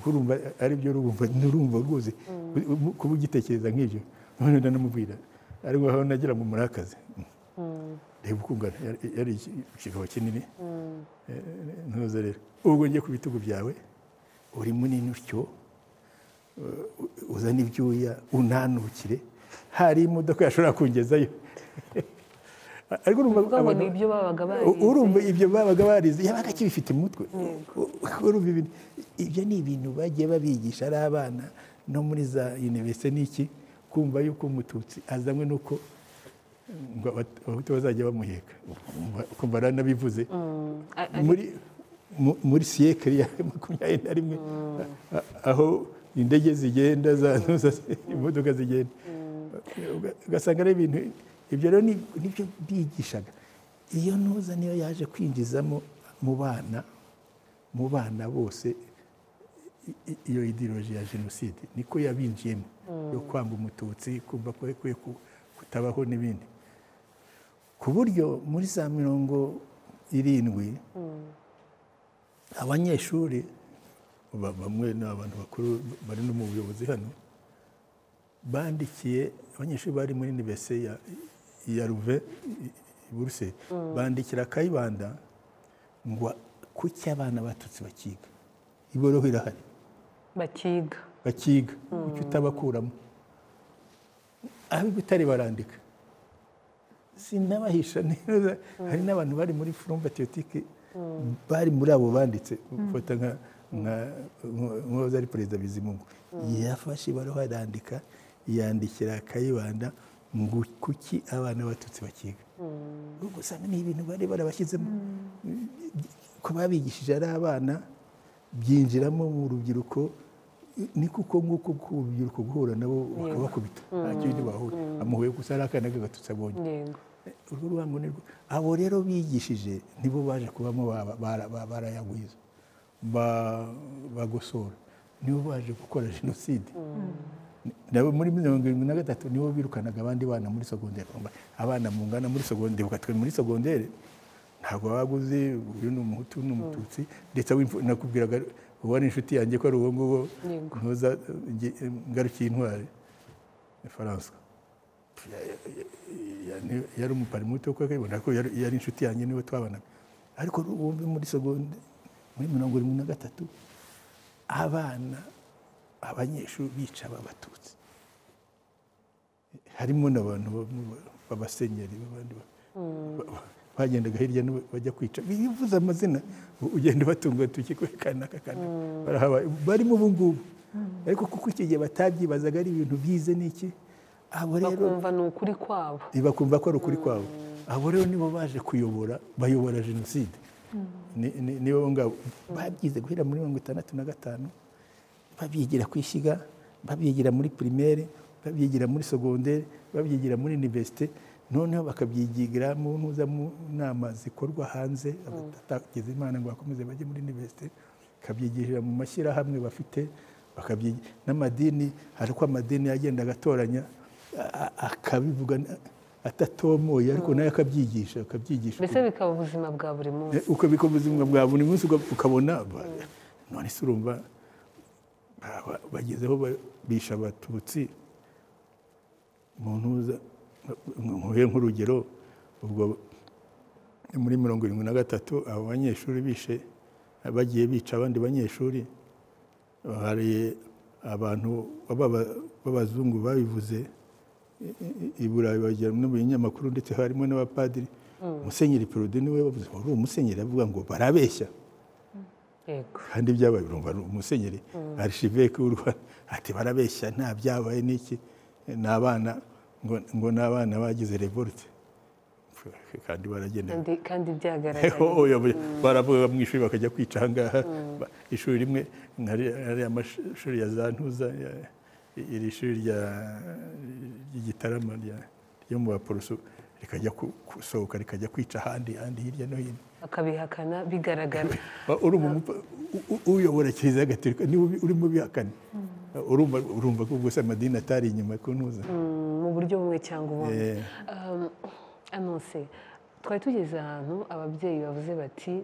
Speaker 2: urumva aribyo urumva nurumva rwose u- kuba ugitekereza nk'ibyo noneho ndanamubwira ariko aho nagira ngo murakaze reba uko ungana yari- yari iki- ikigabo kinini Eh, ntuze rero ubwo njye ku bitugu byawe uri munini utyo uzana ibyuya unanukire hari imodoka yashobora kungezayo ariko urumva
Speaker 1: Uvuga ngo
Speaker 2: abantu-
Speaker 1: ni ibyo babaga
Speaker 2: U-
Speaker 1: barize
Speaker 2: urumva ibyo babaga barize yabaga akibifite mu mutwe urumva ibintu ibyo ni ibintu bagiye babigisha ari abana no muri za universite n'iki kumva yuko umututsi azanywe nuko ngo Abat- abahutu bazajya bamuheka Kumva- kumva aranabivuze
Speaker 1: A- ari-
Speaker 2: muri mu- muri siyekari ya makumyabiri na rimwe a- aho indege zigenda za imodoka zigenda Uga- ugasanga ari ibintu ibyo rero ni- nibyo bigishaga iyo ntuza niyo yaje kwinjizamo mu bana mu bana bose i- i- iyo ideoloji ya jenoside niko yabinjiyemo yo kwanga umututsi kumva ko yakwiye ku- kutabaho n'ibindi ku buryo muri za mirongo irindwi abanyeshuri ba- bamwe ni abantu bakuru bari no mu buyobozi hano bandikiye abanyeshuri bari muri universite ya, ya ruve i buruse bandikira kayibanda ngo kuki abana batutsi bakiga iboroho irahari
Speaker 1: bakiga
Speaker 2: bakiga kuki utabakuramo ab'i butare barandika sinabahisha neza hari n'abantu bari muri furumba tiyotike bari muri abo banditse ufata nka nk'uwahoze ari perezida bizimungu yafashe ibaruwa arandika yandikira akayibanda ngo kuki abana b'abatutsi bakiga ubwo usanga ni ibintu bari barabashyizemo ko babigishije ari abana byinjiramo mu rubyiruko ni kuko nguko urubyiruko guhura nabo bakabakubita nta kindi bahura amuhuye gusa ari akana k'agatutsi abonye
Speaker 1: yego
Speaker 2: urwo rubamo ni rwo abo rero bigishije nibo baje kubamo ba- bara- ba- barayagwiza ba- bagosora nibo baje gukora jenoside nabo muri mirongo irindwi na gatatu nibo birukanaga abandi bana muri sogonderi Urumva, abana mungana muri sogonderi ukatwe muri sogonderi ntabwo waguze uyu ni umuhutu uyu ni umututsi ndetse wimfu- nakubwiraga uwo ari inshuti yanjye ko ari uwo nguwo
Speaker 1: Yego.
Speaker 2: ntuza nge- ngarukiye intwari Francois yani- yari umupari muto kuko akabibona ko yari yari inshuti yanjye niwe twabanaga ariko wumve muri segonde muri mirongo irindwi na gatatu abana abanyeshuri bica babatutsi harimo n'abantu ba- b'abasenyeri b'abandi ba- ba- ba- bagendaga hirya no bajya kwica bivuze amazina u- ugenda ubatunga urutoki ko kana aka kana barahabaye barimo ubu ngubu ariko kuko iki gihe batabyibazaga ari ibintu byize n'iki abo rero
Speaker 1: bakumva ni ukuri kwabo
Speaker 2: bakumva ko ari ukuri kwabo abo rero nibo baje kuyobora bayobora jenoside Ni- ni- nibo ngabo babyize guhera muri mirongo itandatu na gatanu babyigira ku ishyiga babyigira muri primaire babyigira muri segondere babyigira muri universite noneho bakabyigira mu ntuza mu nama zikorwa hanze abatagize imana ngo bakomeze bajye muri universite bakabyigishira mu mashyirahamwe bafite bakabyigira n'amadini hari uko amadini yagendaga atoranya a- a- akabivuga na- atatomoye ariko nawe akabyigisha akabyigisha
Speaker 1: mbese bikaba ubuzima bwa buri munsi
Speaker 2: Eh, uko bikora ubuzima bwa buri munsi uka- ukabona ba- none se urumva ba- ba- bagezeho ba- bisha abatutsi umuntu uza nkuhe nk'urugero ubwo muri mirongo irindwi na gatatu abo banyeshuri bishe bagiye bica abandi banyeshuri hari abantu baba- b'abazungu babivuze i Burayi bagera no mu binyamakuru ndetse harimo n'abapadiri musenyeri perode niwe bavuze wari umusenyeri avuga ngo barabeshya
Speaker 1: yego
Speaker 2: kandi byabaye urumva ni umusenyeri arishiveke w'u rwanda ati barabeshya nta byabaye n'iki ni abana ngo, ngo ni abana bagize revolte kandi baragenda
Speaker 1: kandi- kandi byagaragaye
Speaker 2: Oh, oya, baravuga mu ishuri bakajya kwica ahangaha Ba- ishuri rimwe nari- ari amashuri ya za ntuza ya- iri shuri rya ry'igitarama rya- ryo mu baporoso rikajya ku- gusohoka rikajya kwica ahandi ahandi hirya no hino
Speaker 1: bakabihakana bigaragara
Speaker 2: Ba- urumva umupa- u- u- uyobora kiliziya gatolika niba ubi- urimo ubihakana urumva urumva ko ubwo se amadini atari inyuma ku ntuza
Speaker 1: Mm, mu buryo bumwe cyangwa ubundi
Speaker 2: Eh,
Speaker 1: Um, anonse twari tugeze ahantu ababyeyi bavuze bati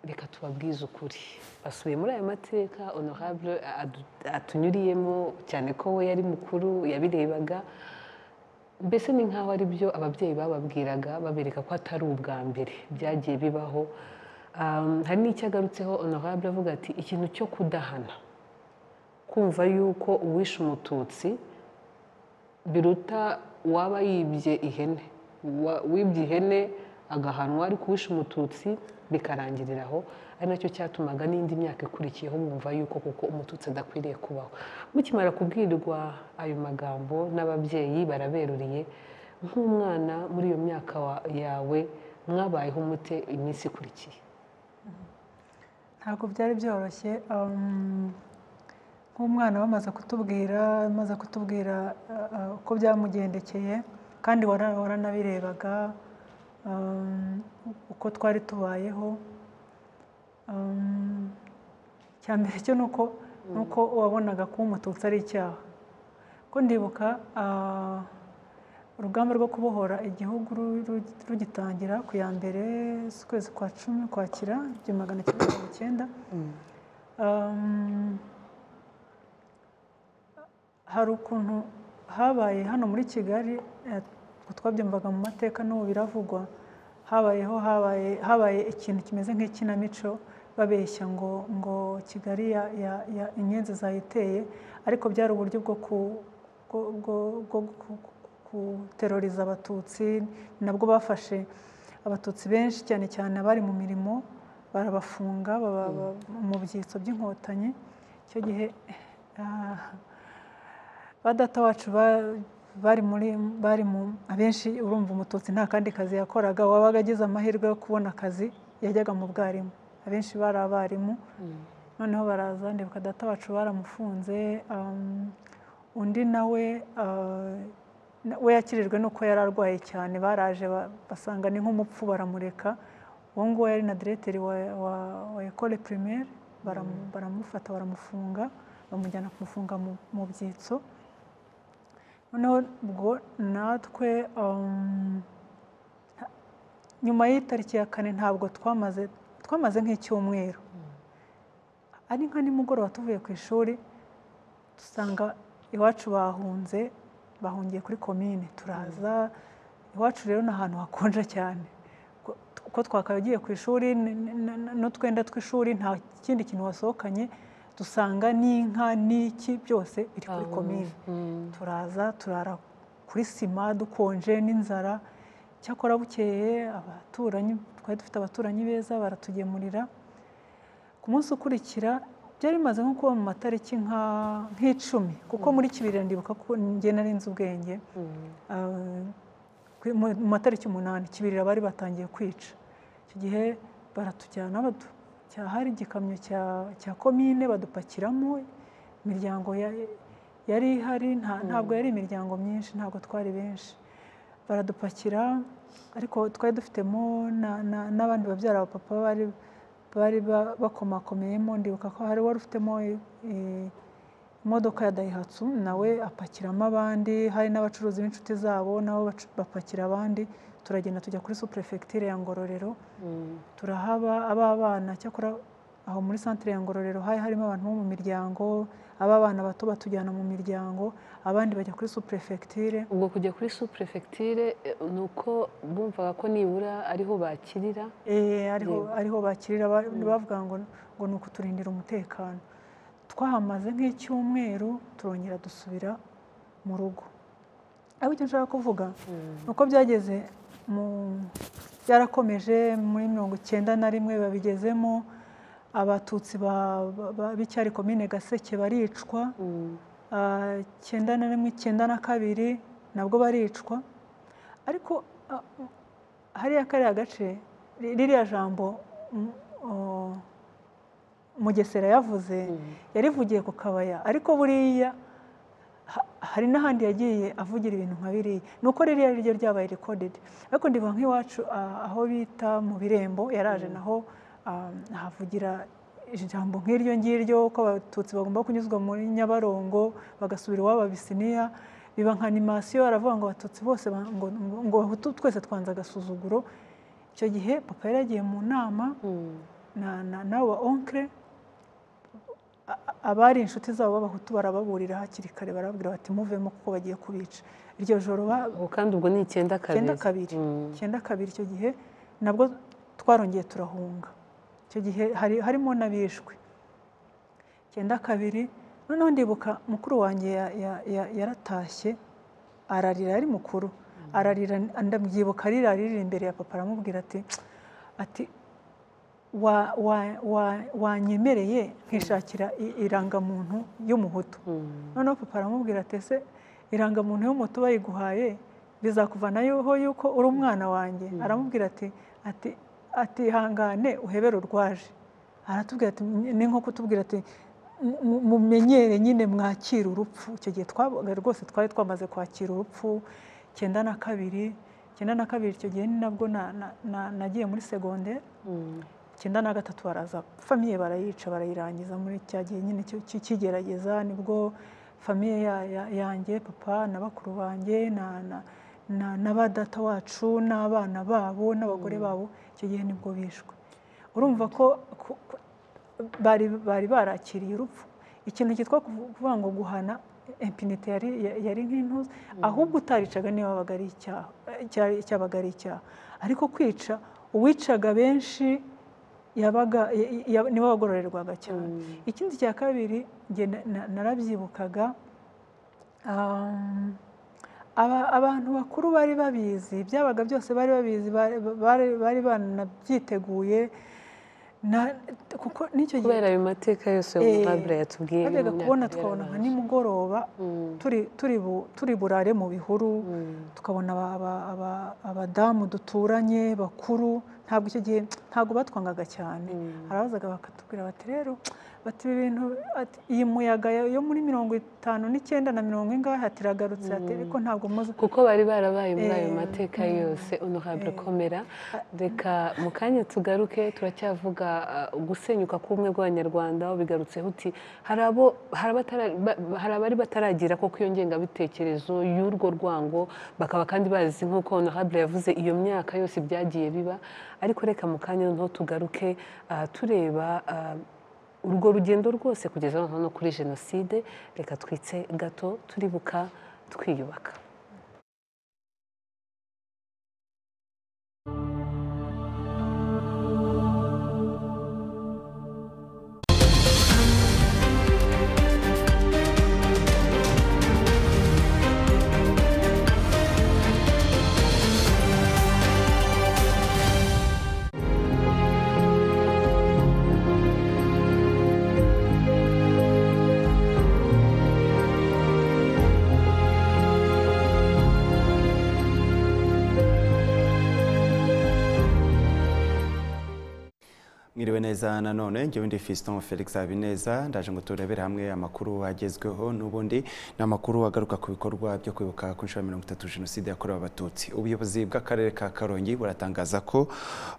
Speaker 1: reka tubabwize ukuri basubiye muri aya mateka honorable adu- atunyuriyemo cyane ko we yari mukuru yabirebaga mbese ni nk'aho ari byo ababyeyi bababwiraga babereka ko atari ubwa mbere byagiye bibaho Um, hari n'icyo agarutseho honorable avuga ati ikintu cyo kudahana kumva yuko uwishe umututsi biruta uwaba yibye ihene Wa- wibye ihene agahanwa ariko uwishe umututsi bikarangirira aho ari nacyo cyatumaga n'indi myaka ikurikiyeho bumva yuko kuko umututsi adakwiriye kubaho mukimara kubwirwa ayo magambo n'ababyeyi baraberuriye nk'umwana muri iyo myaka wa- yawe mwabayeho mute iminsi ikurikiye
Speaker 3: ntabwo byari byoroshye um, nk'umwana bamaze kutubwira amaze kutubwira uh, uh, uko byamugendekeye kandi wara- waranabirebaga um, uko twari tubayeho um, cya mbere cyo ni uko ni uko wabonaga kuba umututsi ari icyaha ko ndibuka ah, urugamba rwo kubohora igihugu ru- ru- rugitangira ku ya mbere z'ukwezi kwa cumi kwakira igihumbi magana cyenda mirongo icyenda Um, hari ukuntu habaye hano muri kigali eh, ubwo twabyumvaga mu mateka n'ubu biravugwa habayeho habaye habaye ikintu kimeze nk'ikinamico babeshya ngo ngo kigali ya, ya, ya inyenzi zayiteye ariko byari uburyo bwo ku bwo, bwo, bwo, ku- ku- guteroriza abatutsi nabwo bafashe abatutsi benshi cyane cyane abari mu mirimo barabafunga baba- ba- mu byitso by'inkotanyi icyo gihe ah, ba data wacu ba- bari muri bari mu abenshi urumva umututsi nta kandi kazi yakoraga wabaga agize amahirwe yo kubona akazi yajyaga mu bwarimu abenshi bari abarimu noneho baraza ndibuka data wacu baramufunze um, undi nawe ah, na- we yakirijwe nuko yari arwaye cyane baraje ba- basanga ni nk'umupfu baramureka uwo nguwo yari na direteri wa, wa, wa ekole primaire baramu- baramufata baramufunga bamujyana kumufunga mu, mu byitso noneho ubwo natwe um, nyuma y'itariki ya kane ntabwo twamaze twamaze nk'icyumweru ari nka nimugoroba tuvuye ku ishuri dusanga iwacu bahunze bahungiye kuri komine turaza iwacu rero ni ahantu hakonja cyane Ko- uko twakagiye ku ishuri n- n- n- n'utwenda tw'ishuri nta kindi kintu wasohokanye dusanga n'inka n'iki byose biri kuri
Speaker 1: Ah,
Speaker 3: komine
Speaker 1: mm.
Speaker 3: turaza turara kuri sima dukonje n'inzara cyakora bukeye abaturanyi twari dufite abaturanyi beza baratugemurira ku munsi ukurikira byari bimaze nko kuba mu matariki nka- nk'icumi kuko muri kibirira ndibuka ko njye nari nzi ubwenge Ah, kuri- mu mu matariki umunani kibirira bari batangiye kwica icyo gihe baratujyana badu- cya- hari igikamyo cya cya komine badupakiramo imiryango ya- yari ihari nta- ntabwo yari imiryango myinshi ntabwo twari benshi baradupakira ariko twari dufitemo na- na- n'abandi babyara ba papa bari bari ba- bakomakomeyemo ndibuka ko hari wari ufitemo i- i- imodoka ya dayihatsu nawe apakiramo abandi hari n'abacuruzi b'inshuti zabo nabo bacu- bapakira abandi turagenda tujya kuri superefegiture ya ngororero turahaba ab'abana cyakora aho muri santire ya ngororero hari harimo abantu bo mu miryango ab'abana bato batujyana mu miryango abandi bajya kuri superefegiture
Speaker 1: ubwo kujya kuri superefegiture eh, ni uko bumvaga ko nibura ariho bakirira
Speaker 3: Eh, ariho
Speaker 1: Yego.
Speaker 3: ariho bakirira ba- bavuga ngo ngo ni ukuturindira umutekano twahamaze nk'icyumweru turongera dusubira mu rugo ariko icyo nshaka kuvuga ni uko byageze mu- byarakomeje muri mirongo icyenda na rimwe babigezemo abatutsi ba- ba- ba- b'icyari komine gaseke baricwa Ah, icyenda na rimwe icyenda na kabiri nabwo baricwa ariko ah, m- hariya kariya gace ri- ririya jambo m- o- mugesera yavuze yarivugiye ku kabaya ariko buriya ha- hari n'ahandi yagiye avugira ibintu nka biriya ni uko ririya ryo ryabaye rekodedi ariko ndivuga nk'iwacu ah, aho bita mu birembo yaraje naho ah, ahavugira ijambo nk'iryo ngiryo ko abatutsi bagomba kunyuzwa muri nyabarongo bagasubira iwabo abisiniya biba nka animasiyo aravuga ngo abatutsi bose ba- ngo- ngo- ngo abahutu twese twanze agasuzuguro icyo gihe papa yari yagiye mu nama na na na wa onkre a- a- abari inshuti zabo b'abahutu barababurira hakiri kare barababwira bati muvemo kuko bagiye kubica iryo joro ba-
Speaker 1: ubu kandi ubwo ni icyenda kabiri
Speaker 3: icyenda kabiri
Speaker 1: Mm.
Speaker 3: icyenda kabiri icyo gihe nabwo twarongeye turahunga icyo gihe hari, harimo n'abishwe icyenda kabiri noneho ndibuka mukuru wanjye ya- ya- ya- yaratashye ararira ari mukuru ararira ndabyibuka arira arira imbere ya papa aramubwira ati ati wa- wa- wa- wanyemereye nkishakira i- irangamuntu y'umuhutu noneho papa aramubwira ati ese irangamuntu y'umutu bayiguhaye bizakuvanaho yuko uri umwana wanjye aramubwira ati ati ati hangane uhebere urwaje aratubwira ati ni nko kutubwira ati "Mu- mu- mumenyere nyine mwakira urupfu icyo gihe twabaga rwose twari twamaze kwakira urupfu icyenda na kabiri icyenda na kabiri icyo gihe ni nabwo na- na- na- nagiye muri segonderi icyenda na gatatu baraza famiye barayica barayirangiza muri cya gihe nyine cyo- cy'igerageza nibwo famiye ya- ya- yanjye papa na bakuru banjye na- na- na na ba data wacu n'abana babo n'abagore babo icyo gihe nibwo bishwe urumva ko ko- ko- bari bari barakiriye urupfu ikintu cyitwa kuvu- kuvuga ngo guhana impinite yari yari nk'intuza ahubwo utaricaga niba wabaga ari icyaha cya- cyabaga ari icyaha ariko kwica uwicaga benshi yabaga ya- ya- nibo wagororerwaga cyane ikindi cya kabiri njye na- na- narabyibukaga um, aba- abantu bakuru bari babizi byabaga byose bari babizi bari- bari- bari banabyiteguye na- kuko n'icyo gihe
Speaker 1: kubera ayo mateka
Speaker 3: Eh,
Speaker 1: yose umurabure yatubwiye mu
Speaker 3: twajyaga
Speaker 1: myaka
Speaker 3: kubona
Speaker 1: yari
Speaker 3: tukabona nka
Speaker 1: yarabanje.
Speaker 3: nimugoroba
Speaker 1: Mm.
Speaker 3: turi- turi bu- turi burare mu bihuru tukabona aba- aba- aba- abadamu duturanye bakuru ntabwo icyo gihe ntabwo batwangaga cyane arabazaga bakatubwira bati rero bati ibi bintu ati, iyi muyaga yo yo muri mirongo itanu n'icyenda na mirongo ingahe ati iragarutse ati ariko ntabwo muzi
Speaker 1: kuko bari barabaye muri ayo
Speaker 3: Eh,
Speaker 1: mateka yose honorable komera reka mu kanya tugaruke turacyavuga uh, gusenyuka k'ubumwe bw'abanyarwanda aho bigarutseho uti hari abo hari abatara- ba- hari abari bataragira koko iyo ngengabitekerezo y'urwo rwango bakaba kandi bazi nk'uko honorable yavuze iyo myaka yose byagiye biba ariko reka mu kanya noneho tugaruke uh, tureba uh, urwo rugendo rwose kugeza noneho no kuri jenoside reka twitse gato turibuka twiyubaka
Speaker 4: mwiriwe neza nanone njyewe ndi Fiston Felix Habineza ndaje ngo turebere hamwe amakuru agezweho n'ubundi ni amakuru agaruka ku bikorwa byo kwibuka ku nshuro ya mirongo itatu jenoside yakorewe abatutsi ubuyobozi bw'akarere ka Karongi buratangaza ko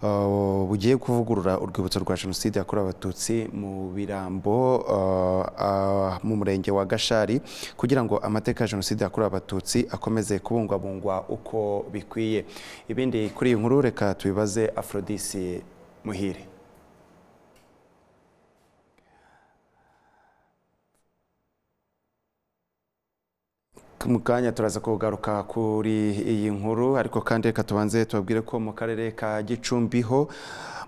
Speaker 4: uh, bugiye kuvugurura urwibutso rwa jenoside yakorewe abatutsi mu birambo uh, uh, mu murenge wa Gashari kugira ngo amateka ya jenoside yakorewe abatutsi akomeze kubungwabungwa uko bikwiye ibindi kuri iyi nkuru reka tubibaze Aphrodis Muhire mu kanya turaza kugaruka kuri iyi nkuru ariko kandi reka tubanze tubabwire ko mu karere ka gicumbi ho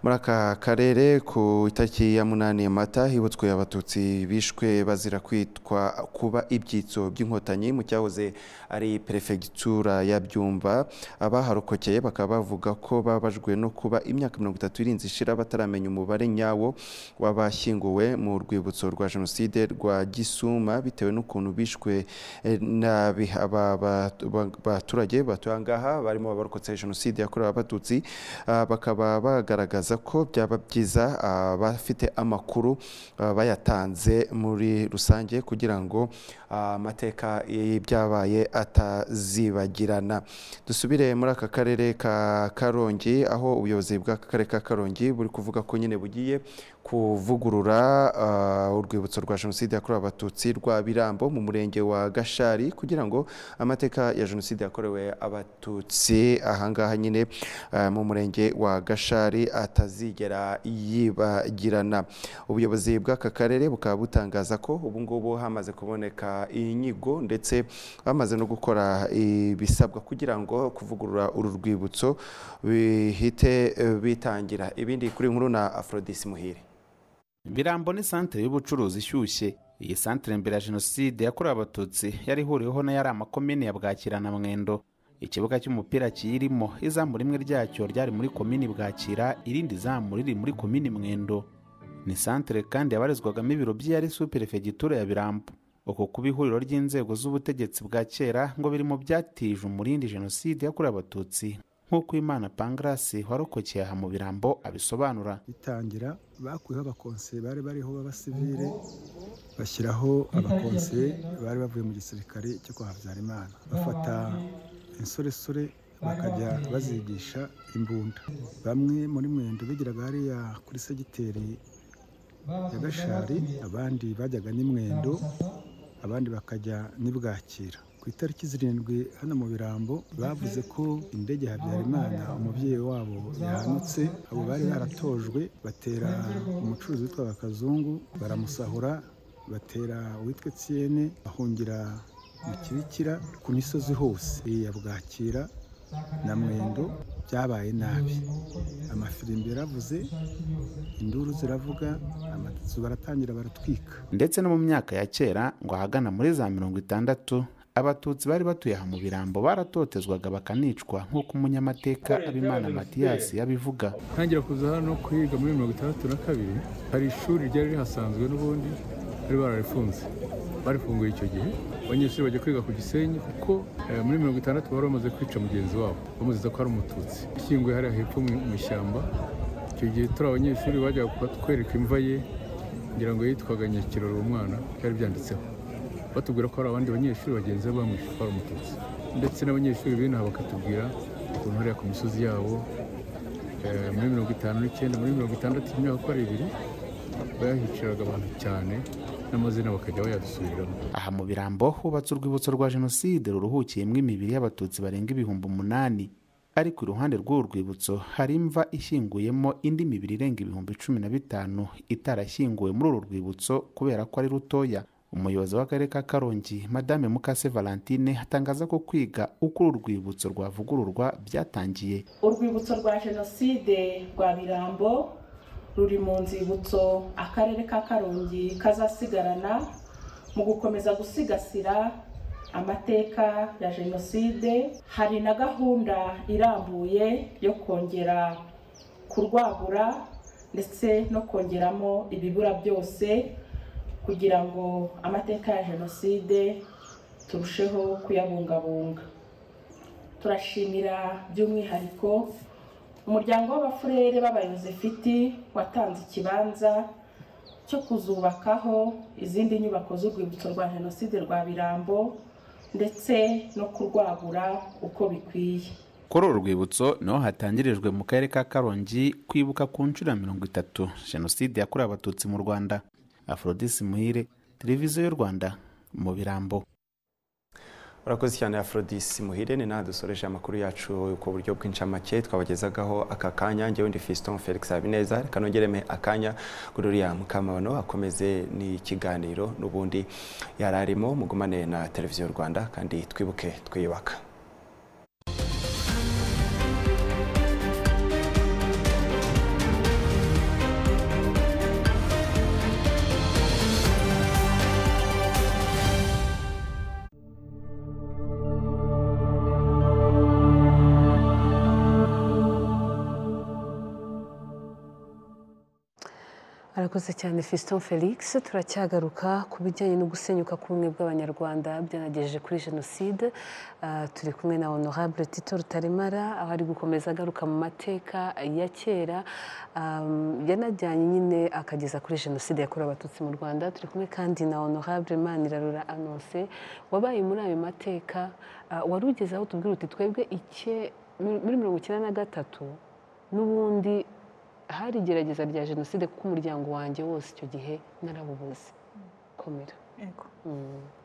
Speaker 4: muri aka karere ku itariki ya munani mata hibutswe abatutsi bishwe bazira kwitwa kuba ibyitso by'inkotanyi mu cyahoze ari perefegitura ya byumba abaharokokeye bakaba bavuga ko babajwe no kuba imyaka mirongo itatu irinze ishira bataramenya umubare nyawo w'abashyinguwe mu rwibutso rwa jenoside rwa gisuma bitewe n'ukuntu bishwe eh, nabi aba ba- ba- baturage batuye ahangaha barimo abarokotse jenoside yakorewe abatutsi ah, bakaba bagaragaza ko byaba byiza ah, bafite amakuru ah, bayatanze muri rusange kugira ngo ah, amateka y'ibyabaye atazibagirana dusubire muri aka karere ka karongi aho ubuyobozi bw'aka karere ka karongi buri kuvuga ko nyine bugiye kuvugurura ah, urwibutso rwa jenoside yakorewe abatutsi rwa birambo mu murenge wa gashari kugira ngo amateka ya jenoside yakorewe abatutsi ahangaha nyine ah, mu murenge wa gashari atazigera yibagirana ubuyobozi bw'aka karere bukaba butangaza ko ubu ngubu hamaze kuboneka inyigo ndetse bamaze no gukora ibisabwa kugira ngo kuvugurura uru rwibutso bihite eh, bitangira ibindi kuri iyi nkuru na Aphrodis Muhire
Speaker 5: birambo ni santere y'ubucuruzi ishyushye iyi santere mbere ya jenoside yakorewe abatutsi yari ihuriweho n'ayari amakomine ya bwakira na mwendo ikibuga cy'umupira kiyirimo izamu rimwe ryacyo ryari muri komini bwakira irindi zamu riri muri komini mwendo ni santere kandi yabarizwagamo ibiro by'iyari superefegitura ya birambo uku kuba ihuriro ry'inzego z'ubutegetsi bwa kera ngo biri mu byatije umurindi jenoside yakorewe abatutsi nk'uko imana pangarasi warokokeye aha mu birambo abisobanura
Speaker 6: bitangira bakuyeho abakonseye bari bariho b'abasivire bashyiraho abakonseye bari bavuye mu gisirikare cyo kwa habyarimana bafata insoresore bakajya bazigisha imbunda bamwe muri mwendo bigiraga hariya kuri segiteri ya gashari abandi bajyaga n'imwendo abandi bakajya n'ibwakira ku itariki zirindwi hano mu birambo bavuze ko indege ya habyarimana umubyeyi wabo yahanutse abo bari baratojwe batera umucuruzi witwaga kazungu baramusahura batera uwitwa etienne bahungira mu kibikira ku misozi hose iya bwakira na mwendo byabaye nabi amafirimbi yaravuze induru ziravuga amatsu baratangira baratwika
Speaker 5: ndetse no mu myaka ya kera ngo ahagana muri za mirongo itandatu abatutsi bari batuye aha mu birambo baratotezwaga bakanicwa nk'uko umunyamateka abimana matiyasi yabivuga
Speaker 7: ntangira kuza hano kwiga muri mirongo itandatu na kabiri hari ishuri ryari rihasanzwe n'ubundi bari bararifunze barifunguye icyo gihe abanyeshuri bajya kwiga ku gisenyi kuko eh, muri mirongo itandatu bari bamaze kwica mugenzi wabo bamuziza ko ari umututsi ishyinguye hariya hepfo mu- mu ishyamba icyo gihe turi abanyeshuri bajyaga kutwereka imva ye ngira ngo yitwaga nyakirori uwo mwana byari byanditseho batubwira ko hari abandi banyeshuri bagenzi be bamwishe ko ari umututsi ndetse n'abanyeshuri b'inaha bakatubwira ukuntu hariya ku misozi yabo eh, muri mirongo itanu n'icyenda muri mirongo itandatu imyaka uko ari ibiri bayahiciraga abantu cyane n'amazina bakajya bayadusubiramo
Speaker 5: aha mu birambo hubatse urwibutso rwa jenoside ruruhukiyemo imibiri y'abatutsi barenga ibihumbi umunani ariko iruhande rw'uru rwibutso hari imva ishyinguyemo indi mibiri irenga ibihumbi cumi na bitanu itarashyinguwe muri uru rwibutso kubera ko ari rutoya umuyobozi w'akarere ka karongi madame mukase valentine atangaza ko kwiga uko uru rwibutso rwavugururwa byatangiye
Speaker 8: urwibutso rwa jenoside rwa birambo ruri mu nzibutso akarere ka karongi kazasigarana mu gukomeza gusigasira amateka ya jenoside hari na gahunda irambuye yo kongera kurwagura ndetse no kongeramo ibibura byose kugira ngo amateka ya jenoside turusheho kuyabungabunga turashimira by'umwihariko umuryango w'abafurere b'abayozefiti watanze ikibanza cyo kuzubakaho izindi nyubako z'urwibutso rwa jenoside rwa birambo ndetse no kurwagura uko bikwiye
Speaker 5: kuri uru rwibutso niho hatangirijwe mu karere ka karongi kwibuka ku nshuro ya mirongo itatu jenoside yakorewe abatutsi mu rwanda aforodisi muhire televiziyo y'u rwanda mu birambo
Speaker 4: urakoze cyane aforodisi muhire ni nawe dusoreje amakuru yacu ku buryo bw'incamake twabagezagaho aka kanya ngewe ndi fiston felix habineza reka nongereme akanya kuri uriya mukamabano akomeze n'ikiganiro n'ubundi yari arimo mugumane na televiziyo rwanda kandi twibuke twiyubaka
Speaker 1: arakoze cyane Fiston felix turacyagaruka ku bijyanye no gusenyuka k'ubumwe bw'abanyarwanda byanagejeje kuri jenoside Ah, turi kumwe na honorable tito rutaremara aho ari gukomeza agaruka mu mateka ya kera am, yanajyanye nyine akageza kuri jenoside yakorewe abatutsi mu rwanda turi kumwe kandi na honorable manirarura anonse wabaye muri ayo mateka ah, wari ugeze aho tubwira uti twebwe ike muri mirongo icyenda na gatatu n'ubundi hari igerageza rya jenoside kuko umuryango wanjye wose icyo gihe narabubuze komera
Speaker 3: Yego.
Speaker 1: Mm.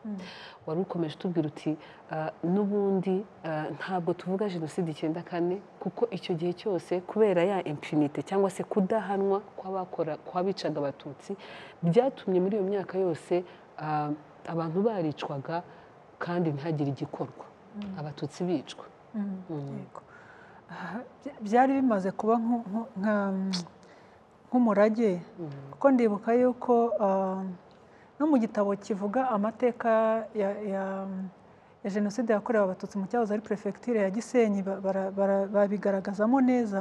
Speaker 3: Mm.
Speaker 1: wari ukomeje utubwira uti "Ah, n'ubundi ah, ntabwo tuvuga jenoside icyenda kane kuko icyo gihe cyose kubera ya impunite cyangwa se kudahanwa kw'abakora kw'abicaga abatutsi byatumye muri iyo myaka yose ah, abantu baricwaga kandi ntihagire igikorwa abatutsi bicwa
Speaker 3: Mm,
Speaker 1: Mm.
Speaker 3: yego. Ah, bya- byari bimaze kuba nku- nku- nka- nk'umurage kuko ndibuka yuko ah, no mu gitabo kivuga amateka ya- ya- ya jenoside yakorewe abatutsi mu cyahoze ari perefegitura ya gisenyi ba- bara- bara- babigaragazamo neza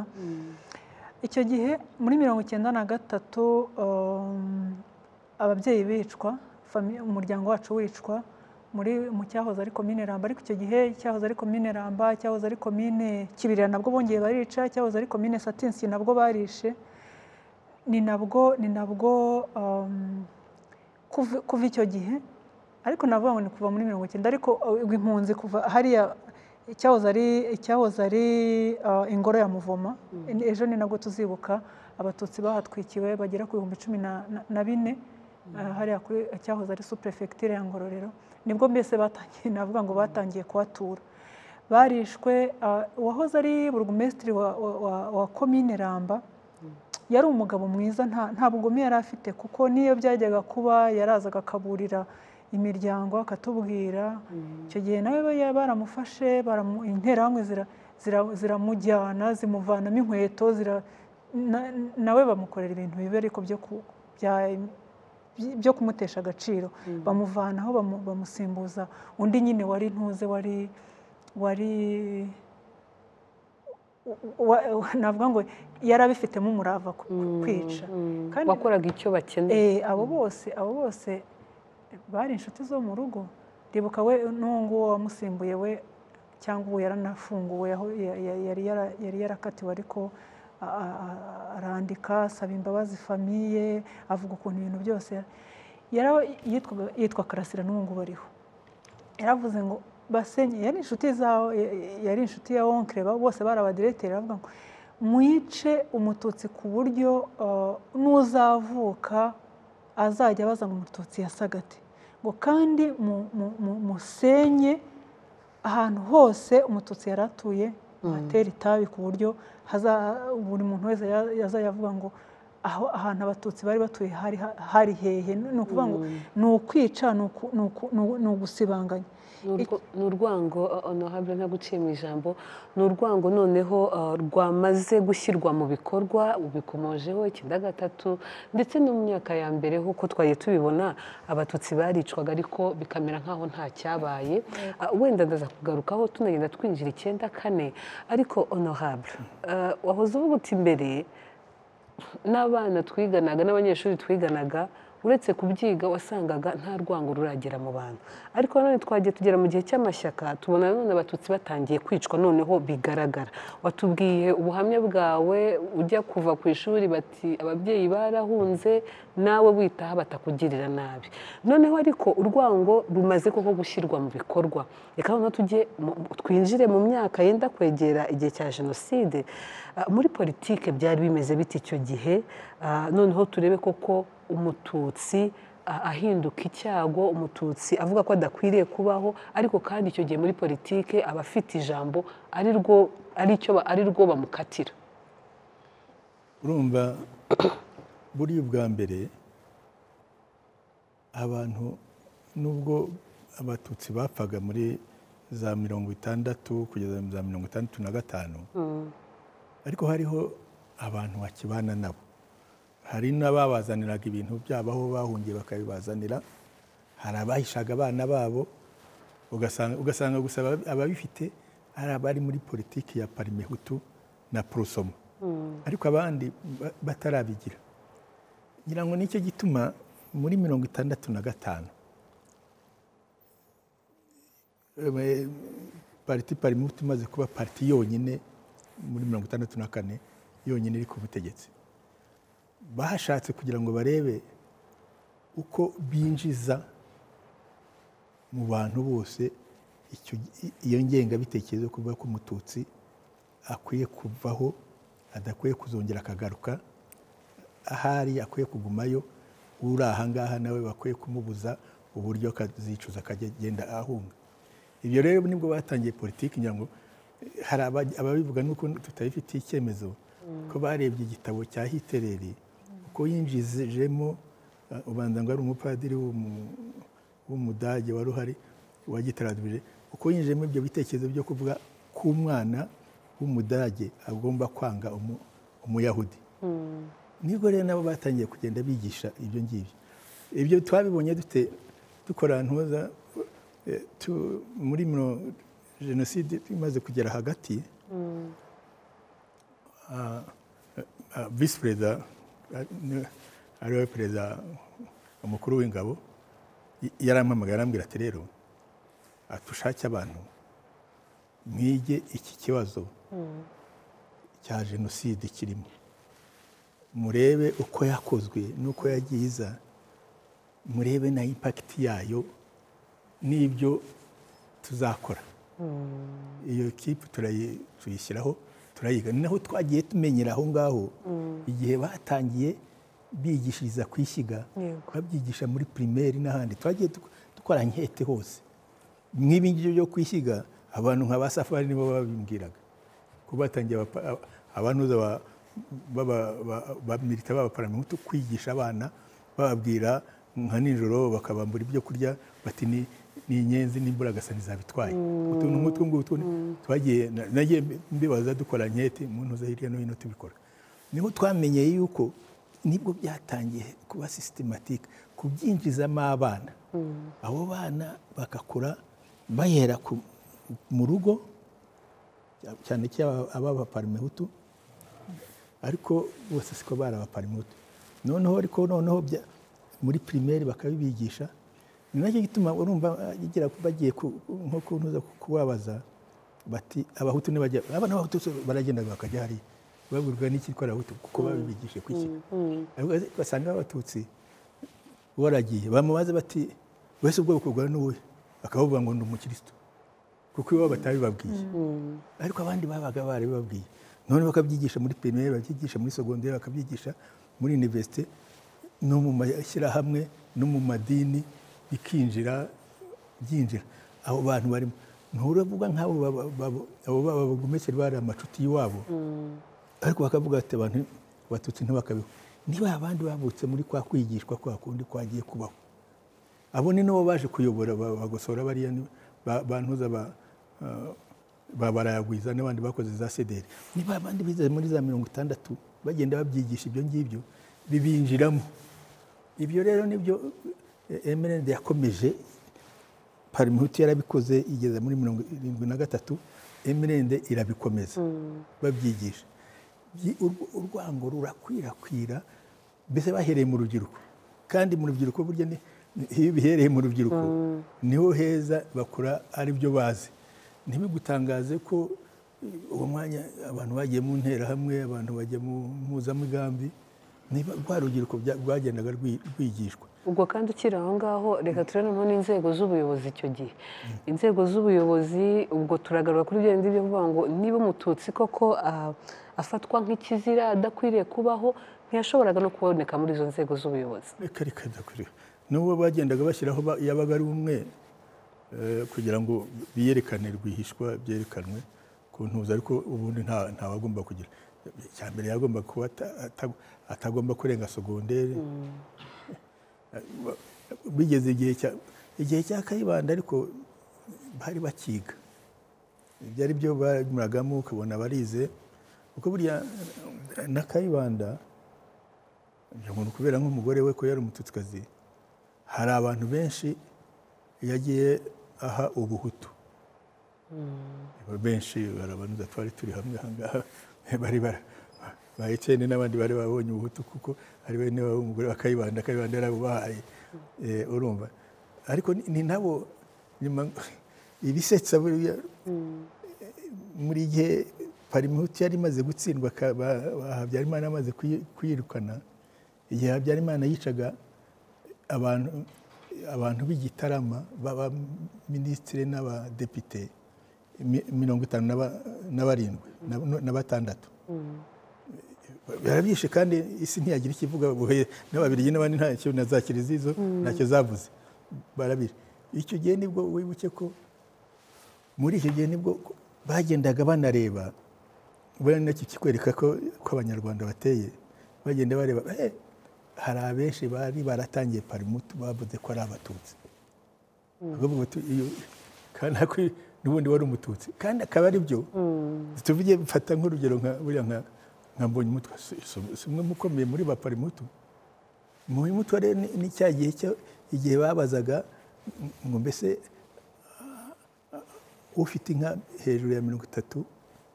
Speaker 3: icyo gihe muri mirongo icyenda na gatatu um, ababyeyi bicwa fami- umuryango wacu wicwa muri mu cyahoze ari komine ramba ariko icyo gihe cyahoze ari komine ramba cyahoze ari komine kibirira nabwo bongeye barica cyahoze ari komine satinsi nabwo barishe ni nabwo ni nabwo um, kuva kuva icyo gihe ariko navuga ngo ni kuva muri mirongo icyenda ariko uh, impunzi kuva hariya icyahoze ari icyahoze ari uh, ingoro ya muvoma ejo ni nabwo tuzibuka abatutsi bahatwikiwe bagera ku bihumbi cumi na, na, na bine uh, hariya kuri icyahoze ari superefegitura ya ngororero nibwo mbese batangiye navuga ngo batangiye kuhatura barishwe uh, uwahoze ari burugumesitiri wa, wa, wa, wa komine ramba yari umugabo mwiza nta nta bugome yari afite kuko n'iyo byajyaga kuba yarazaga akaburira imiryango akatubwira icyo gihe nawe ba- baramufashe baramu- interahamwe zira- zira- ziramujyana zimuvanamo inkweto zira- na- nawe bamukorera ibintu bibi ariko byo ku- bya by- byo kumutesha agaciro bamuvanaho bamu- bamusimbuza undi nyine wari ntuze wari wari wa- wa- navuga ngo yari abifitemo umurava ku- ku- kwica kandi
Speaker 1: wakoraga icyo bakeneye
Speaker 3: Eh, abo bose abo bose bari inshuti zo mu rugo ndibuka we n'uwo nguwo wamusimbuye we cyangwa ubu yaranafunguwe aho ya- ya- yari yara- yari yarakatiwe ariko a- a- a- arandika asaba imbabazi famiye avuga ukuntu ibintu byose yara- yara- yitwaga- yitwa karasira n'ubu ngubu ariho yaravuze ngo basenye yari inshuti zawe ya- ya- yari inshuti ya onkre ba- bose barabadiretera aravuga ngo mwice umututsi ku buryo uh, n'uzavuka azajya abaza ngo umututsi yasaga ate ngo kandi mu- mu- mu- musenye ahantu hose umututsi yari atuye hatera itabi ku buryo haza- buri muntu wese ya- yazajya avuga ngo aho ahantu abatutsi bari batuye hari ha- hari hehe ni ukuvuga ngo ni ukwica ni uku- ni uku- ni u- ni ugusibanganya
Speaker 1: Ni urwo- ni urwango uh, honorable nta guciye mu ijambo ni urwango noneho uh, rwamaze gushyirwa mu bikorwa ubikomojeho icyenda gatatu ndetse no mu myaka ya mbere nk'uko twagiye tubibona abatutsi baricwaga ariko bikamera nk'aho nta cyabaye Uh, wenda ndaza kugarukaho tunagenda twinjira icyenda kane ariko honorable uh, wahoze uvuga uti mbere n'abana twiganaga n'abanyeshuri twiganaga uretse kubyiga wasangaga nta rwango ruragera mu bantu ariko nanone twagiye tugera mu gihe cy'amashyaka tubona nanone abatutsi batangiye kwicwa noneho bigaragara watubwiye ubuhamya bwawe ujya kuva ku ishuri bati ababyeyi barahunze nawe witaha batakugirira nabi noneho ariko urwango rumaze koko gushyirwa mu bikorwa reka noneho tujye mu- mu- twinjire mu myaka yenda kwegera igihe cya jenoside Ah, muri politike byari bimeze bite icyo gihe Ah, noneho turebe koko umututsi ah, ahinduka icyago umututsi avuga ko adakwiriye kubaho ariko kandi icyo gihe muri politike aba afite ijambo ari rwo ari cyo ba- ari rwo bamukatira
Speaker 2: urumva buriya ubwa mbere abantu nubwo abatutsi bapfaga muri za mirongo itandatu kugeza za mirongo itandatu na gatanu ariko hariho abantu bakibana nabo hari n'ababazaniraga ibintu byabo aho bahungiye bakabibazanira hari abahishaga abana babo ugasanga ugasanga gusa aba- ababifite ari abari muri politiki ya parimehutu na prosoma ariko abandi ba- batarabigira ngira ngo nicyo gituma muri mirongo itandatu na gatanu eh, pariti parimuti imaze kuba pariti yonyine muri mirongo itandatu na kane yonyine iri ku butegetsi bashatse kugira ngo barebe uko binjiza mu bantu bose icyo- iyo ngengabitekerezo yo kuvuga ko umututsi akwiye kuvaho adakwiye kuzongera akagaruka ahari akwiye kugumayo uri ahangaha nawe bakwiye kumubuza uburyo akazicuza akajya agenda ahunga ibyo rero nibwo batangiye politiki ngira ngo eh, hari aba- ababivuga nuko tutabifitiye icyemezo ko barebye igitabo cya hitereri uko yinjijemo eh, ubanza ngo ari umupadiri w'umu- w'umudage wari uhari wagitaradubije uko yinjijemo ibyo bitekerezo byo kuvuga ko umwana w'umudage agomba kwanga umu- umuyahudi nibwo rero nabo batangiye kugenda bigisha ibyo ngibyo ibyo twabibonye dute dukora ntuza eh, tu- muri mino- jenoside imaze kugera hagati ah, ah, visi perezida ah, ni- ariwe perezida umukuru w'ingabo y- yarampamagaye arambwira ati rero atushake abantu mwige iki kibazo cya jenoside kirimo murebe uko yakozwe n'uko yagiye iza murebe na impakiti yayo n'ibyo tuzakora iyo kipe turayi- tuyishyiraho turayiga ni naho twagiye tumenyera aho ngaho igihe batangiye bigishiriza ku ishyiga
Speaker 1: Yego.
Speaker 2: babyigisha muri pirimeri n'ahandi twagiye duk- dukora nkete hose nk'ibi ngibyo byo kwishyiga abantu nka ba safari nibo babimbwiraga ko batangiye abapa- aba- abantuza ba- baba- ba- bamilita b'abaparamihutu kwigisha abana bababwira nka nijoro bakabambura ibyo kurya bati ni ni inyenzi n'imbura agasani zabitwaye utuntu nk'utwo ngutwo twagiye na- nagiye mbibaza dukora nkete mu ntuza hirya no hino tubikora niho twamenyeye yuko nibwo byatangiye kuba sisitematike kubyinjizamo abana abo bana bagakura bahera ku- mu rugo cyane cyane ab'abaparimehutu ariko bose siko bari abaparimehutu noneho ariko noneho bya- muri pirimeri bakabibigisha ni nacyo gituma urumva bagira- bagiye ku- nko kuntuza kubabaza bati abahutu ntibajya abana b'abahutu so baragenda bakajya hariya babwirwa n'iki ko ari abahutu kuko babibigishije kuki ariko basanga abatutsi waragiye bamubaze bati wese ubwo bukorwa n'uwe bakavuga ngo ni umukirisitu kuko iwabo batabibabwiye ariko abandi babaga barabibabwiye none bakabyigisha muri pirimeri bakabyigisha muri segonderi bakabyigisha muri univerisite no mu mashyirahamwe no mu madini bikinjira byinjira abo bantu barimo nturavuga nk'abo baba- baba- abo baba bagomekera bari amacuti y'iwabo ariko bakavuga bati abantu abatutsi ntibakabeho niba abandi bavutse muri kwa kwigishwa kwa kundi kwagiye kubaho abo ni nabo baje kuyobora ba- bagosora bariya ni- ba- bantuza ba- ah, ba barayagwiza n'abandi bakoze za sederi niba abandi bize muri za mirongo itandatu bagenda babyigisha ibyo ngibyo bibinjiramo ibyo rero nibyo emerende yakomeje parimuhutu yarabikoze igeze muri mirongo irindwi na gatatu emerende irabikomeza babyigisha Byi- urw- urwango rurakwirakwira mbese bahereye mu rubyiruko kandi mu rubyiruko burya ni- ni- iyo bihereye mu rubyiruko niho heza bakura ari byo bazi ntibigutangaze ko eh, uwo mwanya abantu bagiye mu nterahamwe abantu bajya mu mpuzamigambi niba rwa rubyiruko bya- rwagendaga rwi- rwigishwa
Speaker 1: ubwo kandi ukiri aho ngaho reka turebe noneho n'inzego z'ubuyobozi icyo gihe inzego z'ubuyobozi ubwo turagaruka kuri bya bindi byo kuvuga ngo niba umututsi koko ah, afatwa nk'ikizira adakwiriye kubaho ntiyashoboraga no kuboneka muri izo nzego z'ubuyobozi
Speaker 2: reka reka ndakureba n'ubwo bagendaga bashyiraho ba- yabaga ari umwe eh, kugira ngo biyerekane rwihishwa byerekanwe ku ntuza ariko ubundi nta ntawagomba kugira icya mbere yagomba kuba ata- ata- atagomba kurenga segonderi bigeze igihe cya igihe cya kayibanda ariko bari bakiga ibyo ari byo banyuragamo ukabona barize kuko burya eh, na kayibanda uyu muntu kubera nk'umugore we ko yari umututsikazi hari abantu benshi yagiye aha ubuhutu benshi barabanuza twari turi hamwe ahangaha bari bara ba Etienne n'abandi bari babonye ubuhutu kuko ari bene wabo umugore wa Kayibanda Kayibanda yari abubahaye Eh, urumva ariko ni- ni nabo nyuma ibisetsa buriya muri gihe parimuhutu yari imaze gutsindwa ka- ba- ba- habyarimana amaze kuyi- kuyirukana igihe habyarimana yicaga abantu abantu b'igitarama b'abaminisitire n'abadepite mi- mirongo itanu na ba- na barindwi na- na batandatu barabyishe kandi isi ntiyagira ikivuga buhe n'ababirigi n'abandi ntacyo na za kiliziya izo ntacyo zavuze barabishe icyo gihe nibwo wibuke ko muri icyo gihe nibwo bagendaga banareba buriya ni nacyo kikwereka ko ko abanyarwanda bateye bagenda bareba "Eh, hari abenshi bari baratangiye parimutu bavuze ko ari abatutsi Bakavuga bati, "Iyo- kandi ako n'ubundi wari umututsi kandi akaba ari byo tuvuge mfata nk'urugero nka buriya nka nka mbonyumutwa si si- si umwe mu ukomeye muri ba parimutu mbonyumutwa rero ni- ni cya gihe cyo- igihe babazaga ngo mbese ufite inka hejuru ya mirongo itatu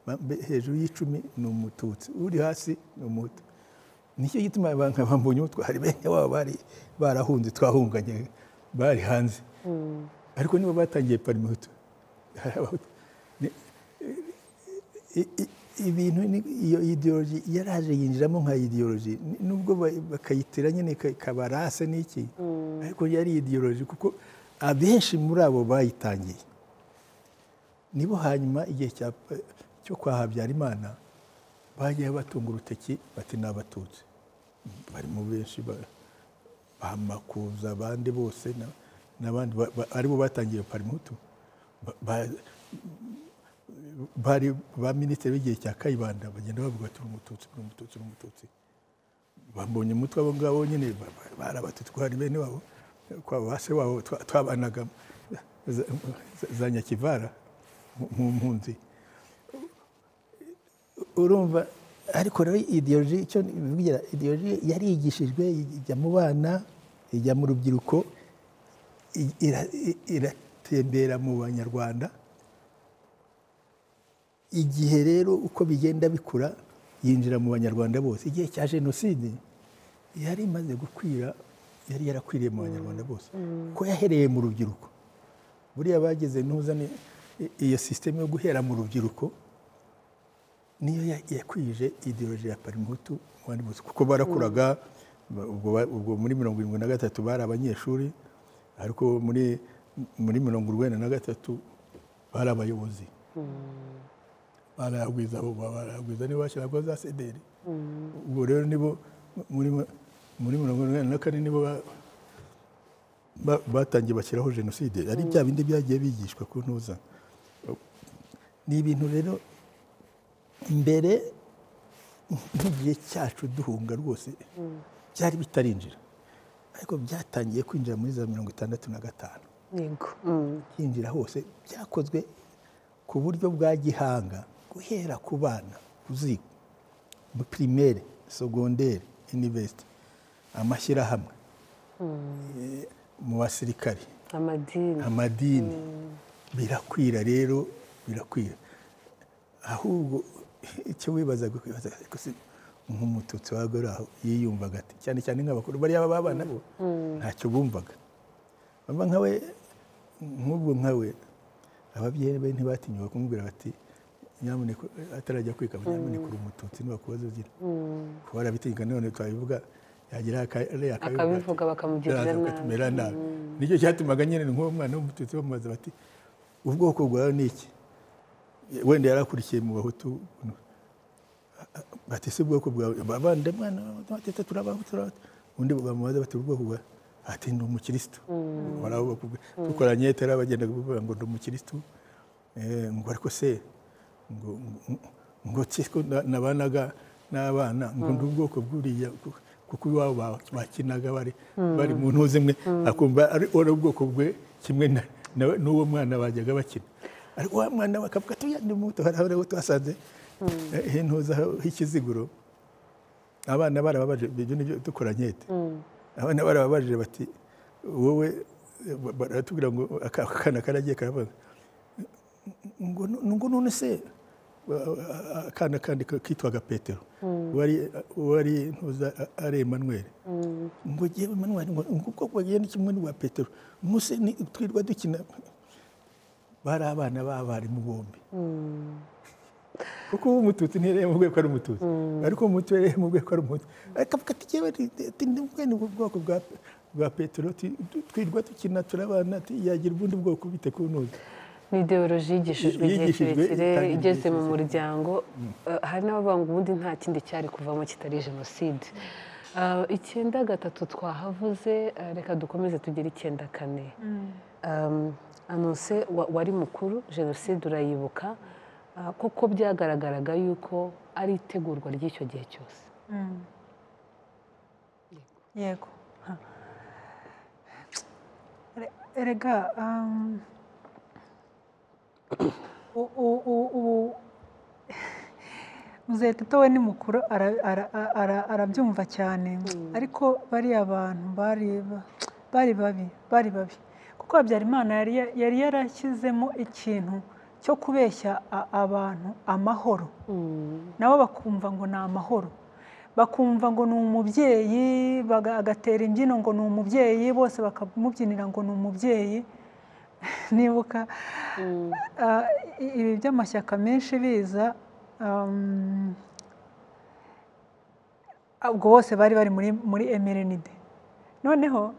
Speaker 2: ba- mbe- hejuru y'icumi ni umututsi uri hasi ni umuhutu nicyo gituma abantu bambonye umutwe hari bene wabo bari barahunze twahunganye bari hanze ariko nibo batangiye parimuhutu Hari abahutu. Ni- i- i- ibintu ni- iyo ideology yaraje yinjiramo nka ideology Ni- nubwo ba- bakayitira nyine ka- kabarase n'iki ariko yari ideology kuko abenshi muri abo bayitangiye nibo hanyuma igihe cya- cyo kwa Habyarimana bagiye batunga urutoki bati ni abatutsi barimo benshi ba- bamakuza abandi bose na- n'abandi ba- ba- aribo batangiye parimutu Ba- ba- bari ba minisitiri w'igihe cya kayibanda bagenda bavuga ati uri umututsi uri umututsi uri umututsi bambonye umutwe abo ngabo nyine ba- ba- barabatutsi ko hari bene wabo kwa ba se wabo twa- twabanagamo za- za- za nyakivara mu- mu mpunzi urumva ariko rero ideoloji icyo bivugira ideoloji yarigishijwe ijya mu bana ijya mu rubyiruko i- ira- i- iratembera mu banyarwanda igihe rero uko bigenda bikura yinjira mu banyarwanda bose igihe cya jenoside yari imaze gukwira yari yarakwiriye mu banyarwanda bose ko yahereye mu rubyiruko buriya bageze ntuzane i- iyo sisiteme yo guhera mu rubyiruko niyo ya- yakwije ideoloji ya parimutu mu bandi bose kuko barakuraga ba- ubwo ba- ubwo muri mirongo irindwi na gatatu bari abanyeshuri ariko muri muri mirongo urwenda na gatatu bari abayobozi barayagwiza ubu barayagwiza niba bashyiragaho za sederi ubwo rero nibo muri muri mirongo irindwi na kane nibo ba- ba- batangiye bashyiraho jenoside ari bya bindi byagiye bigishwa ku ntuza ni ibintu rero mbere nk'igihe cyacu duhunga rwose byari bitarinjira ariko byatangiye kwinjira muri za mirongo itandatu na gatanu
Speaker 1: yego Mm.
Speaker 2: byinjira hose byakozwe ku buryo bwa gihanga guhera ku bana kuziga muri pirimere sogondere inivesiti amashyirahamwe eh, mu basirikare
Speaker 1: amadini
Speaker 2: amadini birakwira rero birakwira ahubwo icyo wibazaga kwibaza ariko si nk'umututsi wawe uri aho yiyumvaga ati cyane cyane nk'abakuru bariya babana bo ntacyo bumvaga baba nkawe nk'ubwo nkawe ababyeyi be ntibatinyuka kumubwira bati nyamuneka atarajya kwikaba nyamuneka uri umututsi ntibakubaze ugira kuba arabitinyuka none twabivuga yagira akariya
Speaker 1: akabivuga bakamugirira nabi
Speaker 2: bakatumera nabi nicyo cyatumaga nyine nk'uwo mwana w'umututsi bamubaza bati ubwoko bwawe ni iki wenda yarakurikiye mu bahutu bati se ubwoko bwawe bavande mwana batete turabahutu turabahutu undi bamubaza bati ubwoko bwawe ati ndi umukirisitu Baraho bakubwira. dukoranye tera bagendaga bavuga ngo ndi umukirisitu Eh, ngo ariko se ngo ngo- ngo siko nabanaga n'abana ngo ndi ubwoko bw'uriya ku- kuko iwabo ba- bakinaga bari bari mu ntuze imwe akumva ari uri ubwoko bwe kimwe na- na- n'uwo mwana bajyaga bakina ariko wa mwana we akavuga tuya ndi muto hari aho twasanze hentuza h'ikiziguro abana barababaje ibyo nibyo dukoranyete abana barababajije bati wowe eh, ba- baratubwira ngo aka- aka kana karagiye karabaza ngo nu- ngo none se uh, akana kandi kitwaga petero wari wari ntuza a- ari emanuweli ngo jyewe emanuweli ngo ngo ubwo bwagiye ni kimwe n'ubwa petero muse ni twirirwa dukina bari abana b'abarimu bombi kuko uwo umututsi ntireba mu rwego ari umututsi ariko umututsi reba mu rwego ari umututsi akavuga ati jyewe ni ubwoko bwa bwa petero ti- tu- twirwa dukina turabana ti- yagira ubundi bwoko bite ku ntuza
Speaker 1: ni ideoloji yigishijwe igihe
Speaker 2: Yigishijwe,
Speaker 1: kirekire
Speaker 2: itangirwa
Speaker 1: igeze mu
Speaker 2: igihe
Speaker 1: muryango Eh, hari n'abavuga ngo ubundi nta kindi cyari kuvamo kitari jenoside Eh, icyenda gatatu twahavuze eh, reka dukomeze tugire icyenda kane Um, anonse wa- wari mukuru jenoside urayibuka Ah, koko byagaragaraga yuko ari itegurwa ry'icyo gihe cyose
Speaker 3: yego Ha. Re- erega um, u- u- u- u- muzeto we ni mukuru ara- ara- ara- arabyumva cyane ariko bariya bantu bari ba- bari babi bari babi kuko habyarimana yari ya- yari yarashyizemo ikintu cyo kubeshya a- abantu amahoro nabo bakumva ngo ni amahoro bakumva ngo ni umubyeyi baga- agatera imbyino ngo ni umubyeyi bose bakamubyinira ngo ni umubyeyi nibuka ah, i- ibi by'amashyaka menshi biza um, ubwo bose bari bari muri muri emerenide noneho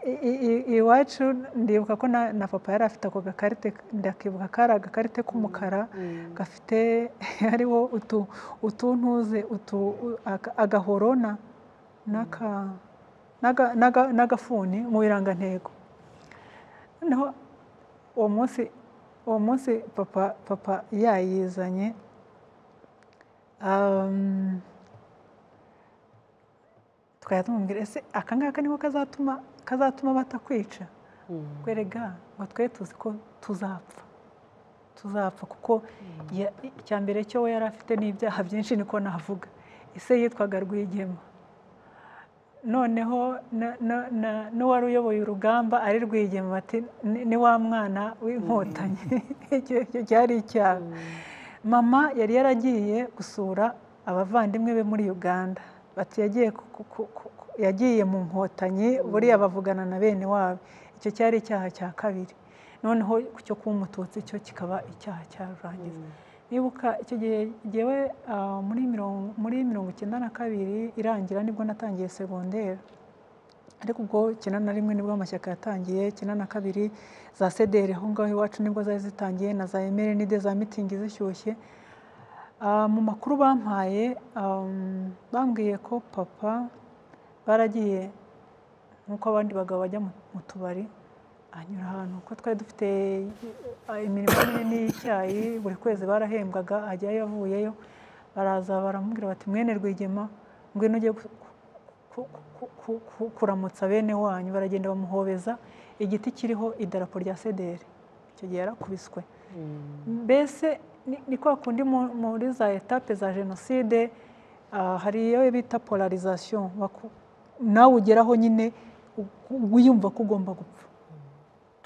Speaker 3: i- i- i- iwacu ndibuka ko na na papa yari afite ako gakarite ndakibuka kari agakarite k'umukara gafite hariho utu utuntuze utu u- aga- agahoro na- n'aka n'aga- n'aga- n'agafuni mu birangantego noneho uwo munsi uwo munsi papa papa yayizanye um, twajya tumubwira ese aka ngaka niko kazatuma kazatuma batakwica kwerega ngo twe tuzi ko tuzapfa tuzapfa kuko ya- icya mbere cyo we yari afite n'ibyaha byinshi niko navuga ise yitwaga rwigema noneho na- na- na- n'uwari uyoboye urugamba ari rwigema bati "Ni- ni wa mwana w'inkotanyi Icyo- icyo cyari icyaha mama yari yaragiye gusura abavandimwe be muri uganda bati yagiye ku- ku- ku- ku- ku- yagiye mu nkotanyi buriya bavugana na bene wabo icyo cyari icyaha cya kabiri noneho cyo kuba umututsi cyo kikaba icyaha cyarurangiza nibuka icyo gihe jyewe ah, muri mirongo muri mirongo icyenda na kabiri irangira nibwo natangiye segonderi ariko ubwo icyenda na rimwe nibwo amashyaka yatangiye icyenda na kabiri za sederi aho ngaho iwacu nibwo zari zitangiye na za emeri n'ide za mitingi zishyushye Ah, mu makuru bampaye um, bambwiye ko papa baragiye nk'uko abandi bagabo bajya mu mu tubari anyura ahantu ko twari dufite eh, imirimo minini y'icyayi buri kwezi barahembwaga ajyayo avuyeyo baraza baramubwira bati mwene rwigema ngwino ujye gu- ku- ku- ku- ku- kuramutsa bene wanyu baragenda bamuhobeza igiti kiriho idarapo rya sederi icyo gihe yarakubiswe mbese ni- ni kwa kundi mu- muri za etape za jenoside ah, hari iyo bita polarization baku- nawe ugeraho nyine u- wiyumva ko ugomba gupfa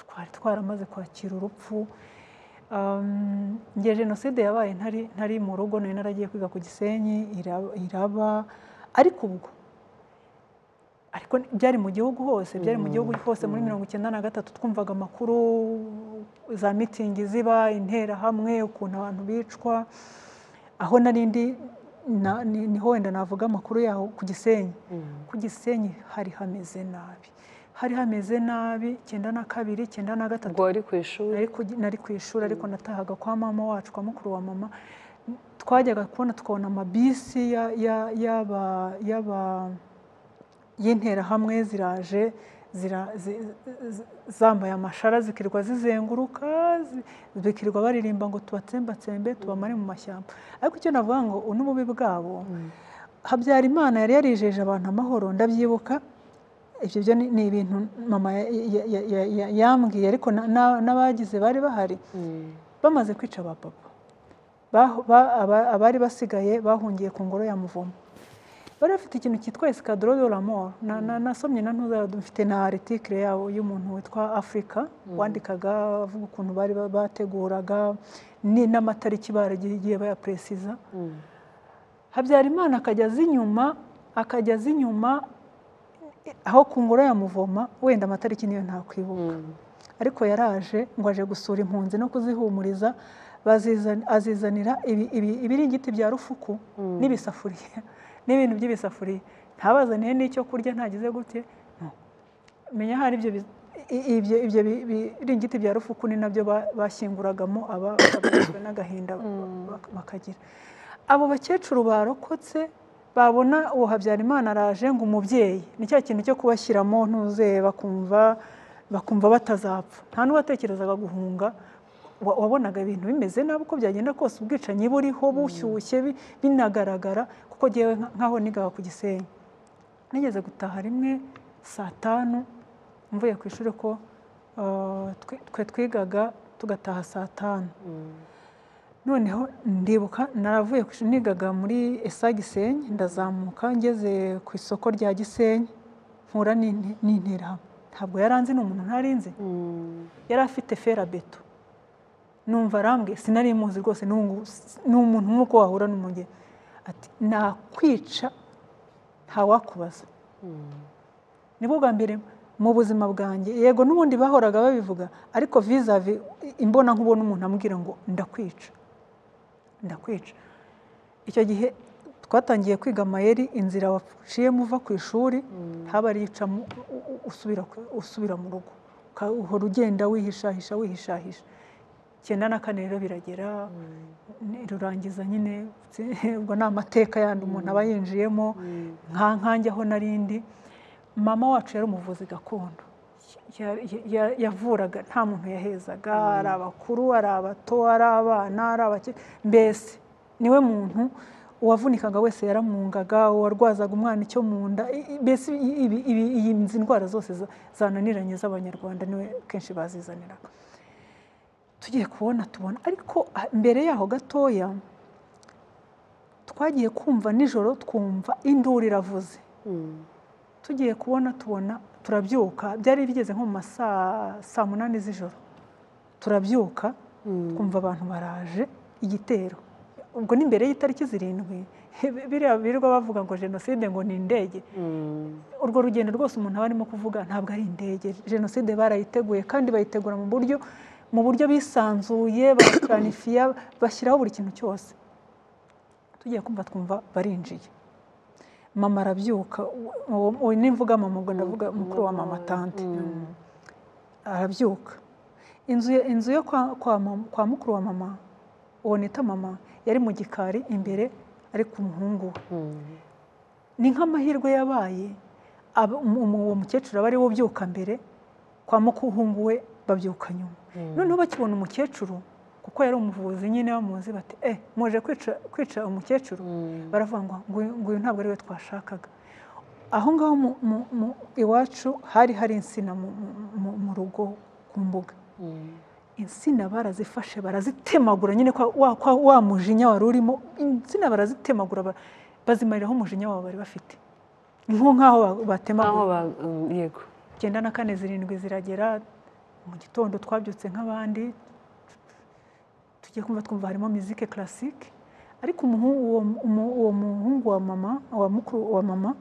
Speaker 3: twari twaramaze kwakira urupfu Um, njye jenoside yabaye ntari ntari mu rugo nari naragiye kwiga ku gisenyi iraba, iraba ariko ubwo ariko ni- byari mu gihugu hose byari mu gihugu hose muri mirongo icyenda na gatatu twumvaga amakuru za mitingi ziba interahamwe ukuntu abantu bicwa aho nari ndi na- ni- niho wenda navuga amakuru yaho ku gisenyi ku gisenyi hari hameze nabi hari hameze nabi icyenda na kabiri icyenda na gatatu
Speaker 1: ubwo wari ku ishuri
Speaker 3: nari ku- nari ku ishuri ariko natahaga kwa mama wacu kwa mukuru wa mama twajyaga kubona tukabona amabisi ya- ya- y'aba- y'aba- y'interahamwe ziraje zira- zi- zi- zambaye amashara zikirirwa zizenguruka zi- bikirirwa baririmba ngo tubatsembatsembe tubamare mu mashyamba ariko icyo navuga ngo ubu ni ububi bwabo habyarimana yari yarijeje abantu amahoro ndabyibuka ibyo byo ni- ni ibintu mama ya- ya- ya- ya- ya- yambwiye ariko na- na- n'abagize bari bahari bamaze kwica ba papa Baho- ba- aba- abari basigaye bahungiye ku ngoro ya muvumo bari bafite ikintu cyitwa escadro de la mort Na- na- nasomye na ntuza mfite na article yabo y'umuntu witwa Africa wandikaga avuga ukuntu bari ba- bateguraga ni- n'amatariki baragiye bayapresiza habyarimana akajya aza inyuma akajya aza inyuma aho ku ngoro ya muvoma wenda amatariki niyo ntakwibuka ariko yaraje ngo aje gusura impunzi no kuzihumuriza bazizan- azizanira ibi- ibi- ibiringiti bya rufuku n'ibisafuriya n'ibintu by'ibisafuriya ntabazaniye n'icyo kurya ntagize gute No. menya hari ibyo bi- i- ibyo ibyo bi- biringiti bya rufuku ni nabyo ba- bashyinguragamo aba abishwe n'agahinda bak- bakagira abo bakecuru barokotse babona uwo habyarimana araje ngo umubyeyi ni cya kintu cyo kubashyiramo ntuze bakumva bakumva batazapfa nta n'uwatekerezaga guhunga wa- wabonaga ibintu bimeze nabi uko byagenda kose ubwicanyi buriho bushyushye bi- binagaragara kuko ngewe nka- nk'aho nigaga ku gisenyi nigeze gutaha rimwe saa tanu mvuye ku ishuri ko ah, twe- twe twigaga tugataha saa tanu noneho ndibuka naravuye ku ishuri nigaga muri esa gisenyi ndazamuka ngeze ku isoko rya gisenyi mpura n'in- n'interahamwe ntabwo yaranzi ni umuntu ntarinzi yari afite ferabeto numva arambwiye sinari muzi rwose n'ubu ngubu s- ni umuntu nk'uko wahura n'umugeni ati nakwica ntawakubaza nibwo bwa mbere mu buzima bwanjye yego n'ubundi bahoraga babivuga ariko vizavi imbona nkubona umuntu amubwira ngo ndakwica ndakwica icyo gihe twatangiye kwiga amayeri inzira waciyemo uva ku ishuri haba ari ica mu- u- u- usubira ku- usubira mu rugo Uka- uhora ugenda wihishahisha wihishahisha icyenda na kane rero biragera ni- rurangiza nyine ubwo ni amateka yandi umuntu aba yinjiyemo nka nkanjye aho narindi mama wacu yari umuvuzi gakondo Ya- ya- ya- yavuraga nta muntu yahezaga ari abakuru ari abato ari abana ari abake mbese niwe muntu uwavunikaga wese yaramwungaga uwarwazaga umwana icyo mu nda i- i- mbese i- ibi- ibi- iyi ndwara zose za- zananiranye z'abanyarwanda niwe kenshi bazizaniraga tugiye kubona tubona ariko ah, mbere yaho gatoya twagiye kumva nijoro twumva induru iravuze tugiye kubona tubona turabyuka byari bigeze nko mu ma saa saa munani z'ijoro turabyuka twumva abantu baraje igitero ubwo ni mbere y'itariki zirindwi biriya birirwa bavuga ngo jenoside ngo ni indege urwo rugendo rwose umuntu aba arimo kuvuga ntabwo ari indege jenoside barayiteguye kandi bayitegura mu buryo mu buryo bisanzuye barapuranifiya bashyiraho buri kintu cyose tugiye kumva twumva barinjiye mama arabyuka uwo- uwo nimvuga mama ubwo ndavuga mukuru wa mama tante arabyuka inzu ye- inzu yo kwa- kwa mama- kwa mukuru wa mama uwo nita mama yari mu gikari imbere ari ku muhungu we ni nk'amahirwe yabaye aba- umu- umu- uwo mukecuru aba ariwe ubyuka mbere kwa mukuhungu we babyuka nyuma noneho bakibona umukecuru kuko yari umuvuzi nyine bamuzi bati eh muje kwica kwica umukecuru baravuga ngo "Nguyu- nguyu ntabwo ari we twashakaga aho ngaho mu- mu- mu- iwacu hari hari insina mu- mu- mu- mu rugo ku mbuga insina barazifashe barazitemagura nyine kwa, wa, kwa, wa mujinya wari urimo insina barazitemagura ba- bazimariraho umujinya wabo bari bafite nko nk'aho ba-
Speaker 1: nk'aho
Speaker 3: batemagura
Speaker 1: ba mm, yego
Speaker 3: icyenda na kane zirindwi ziragera mu gitondo twabyutse nk'abandi tugiye kumva twumva harimo mizike classique ariko umuhungu- uwo umu- uwo muhungu wa mama wa mukuru wa mama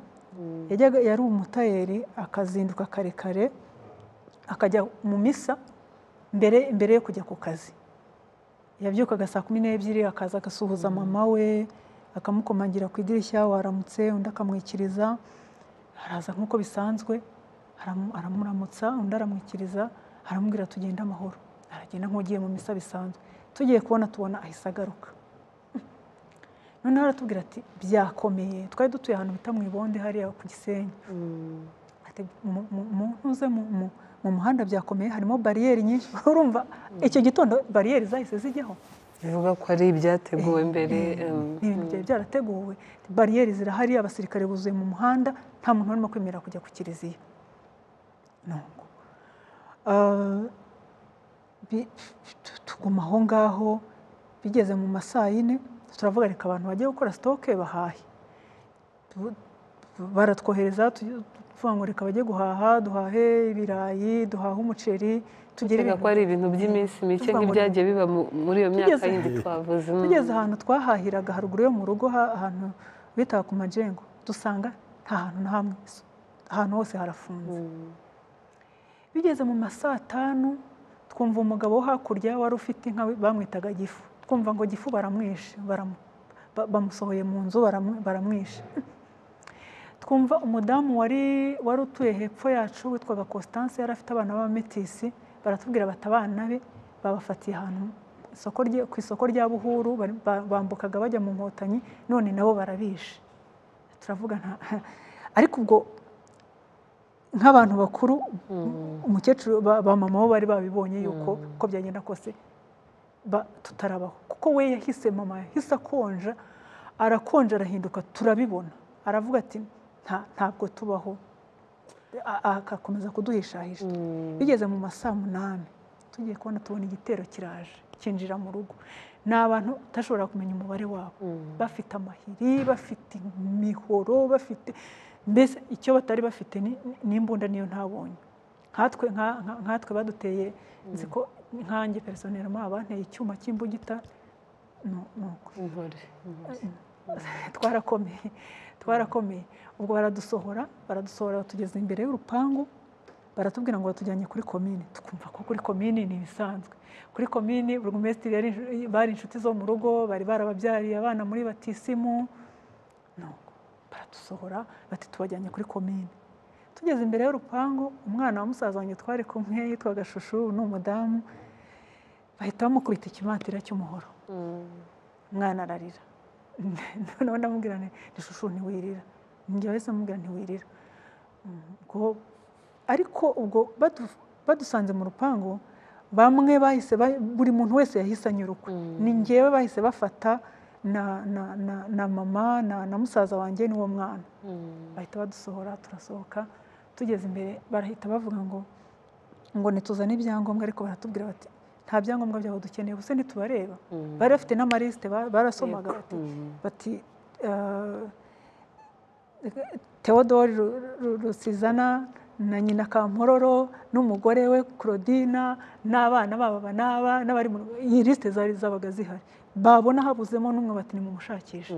Speaker 3: yajyaga yari umutayeri akazinduka kare kare akajya mu misa mbere mbere yo kujya ku kazi yabyukaga saa kumi n'ebyiri akaza agasuhuza mama we akamukomangira ku idirishya waramutse undi akamwikiriza araza nk'uko bisanzwe aramu- aramuramutsa undi aramwikiriza aramubwira tugenda amahoro aragenda nk'ugiye mu misa bisanzwe tugiye kubona tubona ahise agaruka noneho aratubwira ati byakomeye twari dutuye ahantu bita mu ibonde hariya ku gisenyi ati mu- mu- mu- ntuze mu- mu- mu muhanda byakomeye harimo bariyeri nyinshi urumva icyo gitondo bariyeri zahise zijyaho
Speaker 1: bivuga ko ari ibyateguwe mbere mm,
Speaker 3: ni ibintu byari byarateguwe bariyeri zirahari abasirikare buzuye mu muhanda nta muntu urimo kwemerera kujya ku kiliziya ntabwo tuguma aho ngaho bigeze mu ma saa yine turavuga reka abantu bajye gukora sitoke bahahe Tu- baratwohereza tugi- tuvuga ngo reka bajye guhaha duhahe ibirayi duhahe umuceri tugere
Speaker 1: Tega ko ari ibintu by'iminsi mike
Speaker 3: tuvuga ngo-
Speaker 1: nk'ibyagiye biba mu- muri iyo myaka
Speaker 3: Tugeze-
Speaker 1: yindi twavuze mm.
Speaker 3: tugeze ahantu twahahiraga haruguru yo mu rugo ha- ahantu bitaga ku majengo dusanga nta hantu na hamwe ahantu hose harafunze bigeze mu ma saa tanu twumva umugabo wo hakurya wari ufite inka we- bamwitaga gifu twumva ngo gifu baramwishe baramu- ba- bamusohoye mu nzu baramu- baramwishe twumva umudamu wari wari utuye hepfo yacu witwaga constance yari afite abana b'abametisi baratubwira bati abana be babafatiye ahantu isoko rye- ku isoko rya buhuru bari- ba- bambukaga bajya mu nkotanyi none nabo barabishe turavuga nta ariko ubwo nk'abantu bakuru umukecuru ba ba mama bo bari babibonye yuko uko byagenda kose ba- tutarabaho kuko we yahise mama yahise akonja arakonja arahinduka turabibona aravuga ati "Nta- ntabwo tubaho A- a- agakomeza kuduhishahisha bigeze mu ma saa munani tugiye kubona tubona igitero kiraje kinjira mu rugo ni abantu utashobora kumenya umubare wabo bafite amahiri bafite imihoro bafite mbese icyo batari bafite ni- ni- n'imbunda niyo ntabonye nkatwe nka- nka- nkatwe baduteye nzi ko nkanjye personelma abanteye icyuma cy'imbugita nu- nuko
Speaker 1: Intore.
Speaker 3: twarakomeye twarakomeye ubwo baradusohora baradusohora batugeza imbere y'urupangu baratubwira ngo batujyanye kuri komine tukumva ko kuri komine ni ibisanzwe kuri komine burugumesitiri yari inshu- bari inshuti zo mu rugo bari barababyariye abana muri batisimu nuko baradusohora bati tubajyanye kuri komine tugeze imbere y'urupangu umwana wa musaza wanjye twari kumwe yitwaga shushu ubu ni umudamu bahita bamukubita ikimatira cy'umuhoro umwana ararira noneho ndamubwira nti ishusho ntiwirira njye wese amubwira ntiwirira Mm, ubwo- ariko ubwo badu- badusanze mu rupangu bamwe bahise ba- buri muntu wese yahise anyurukwe ni njyewe bahise bafata na, na, na, na mama na, na musaza wanjye n'uwo mwana bahita badusohora turasohoka tugeze imbere barahita bavuga ngo ngo ntituzane ibyangombwa ariko baratubwira bati nta byangombwa byabo dukeneye gusa ntitubareba bari bafite n'amarisite ba- barasomaga bati bati eh, Theodore Ru- Ru- Rusizana na nyina Kampororo n'umugore we Claudina n'abana babo aba n'aba n'abari mu iyi lisite zari zabaga zihari babona habuzemo n'umwe bati nimumushakishe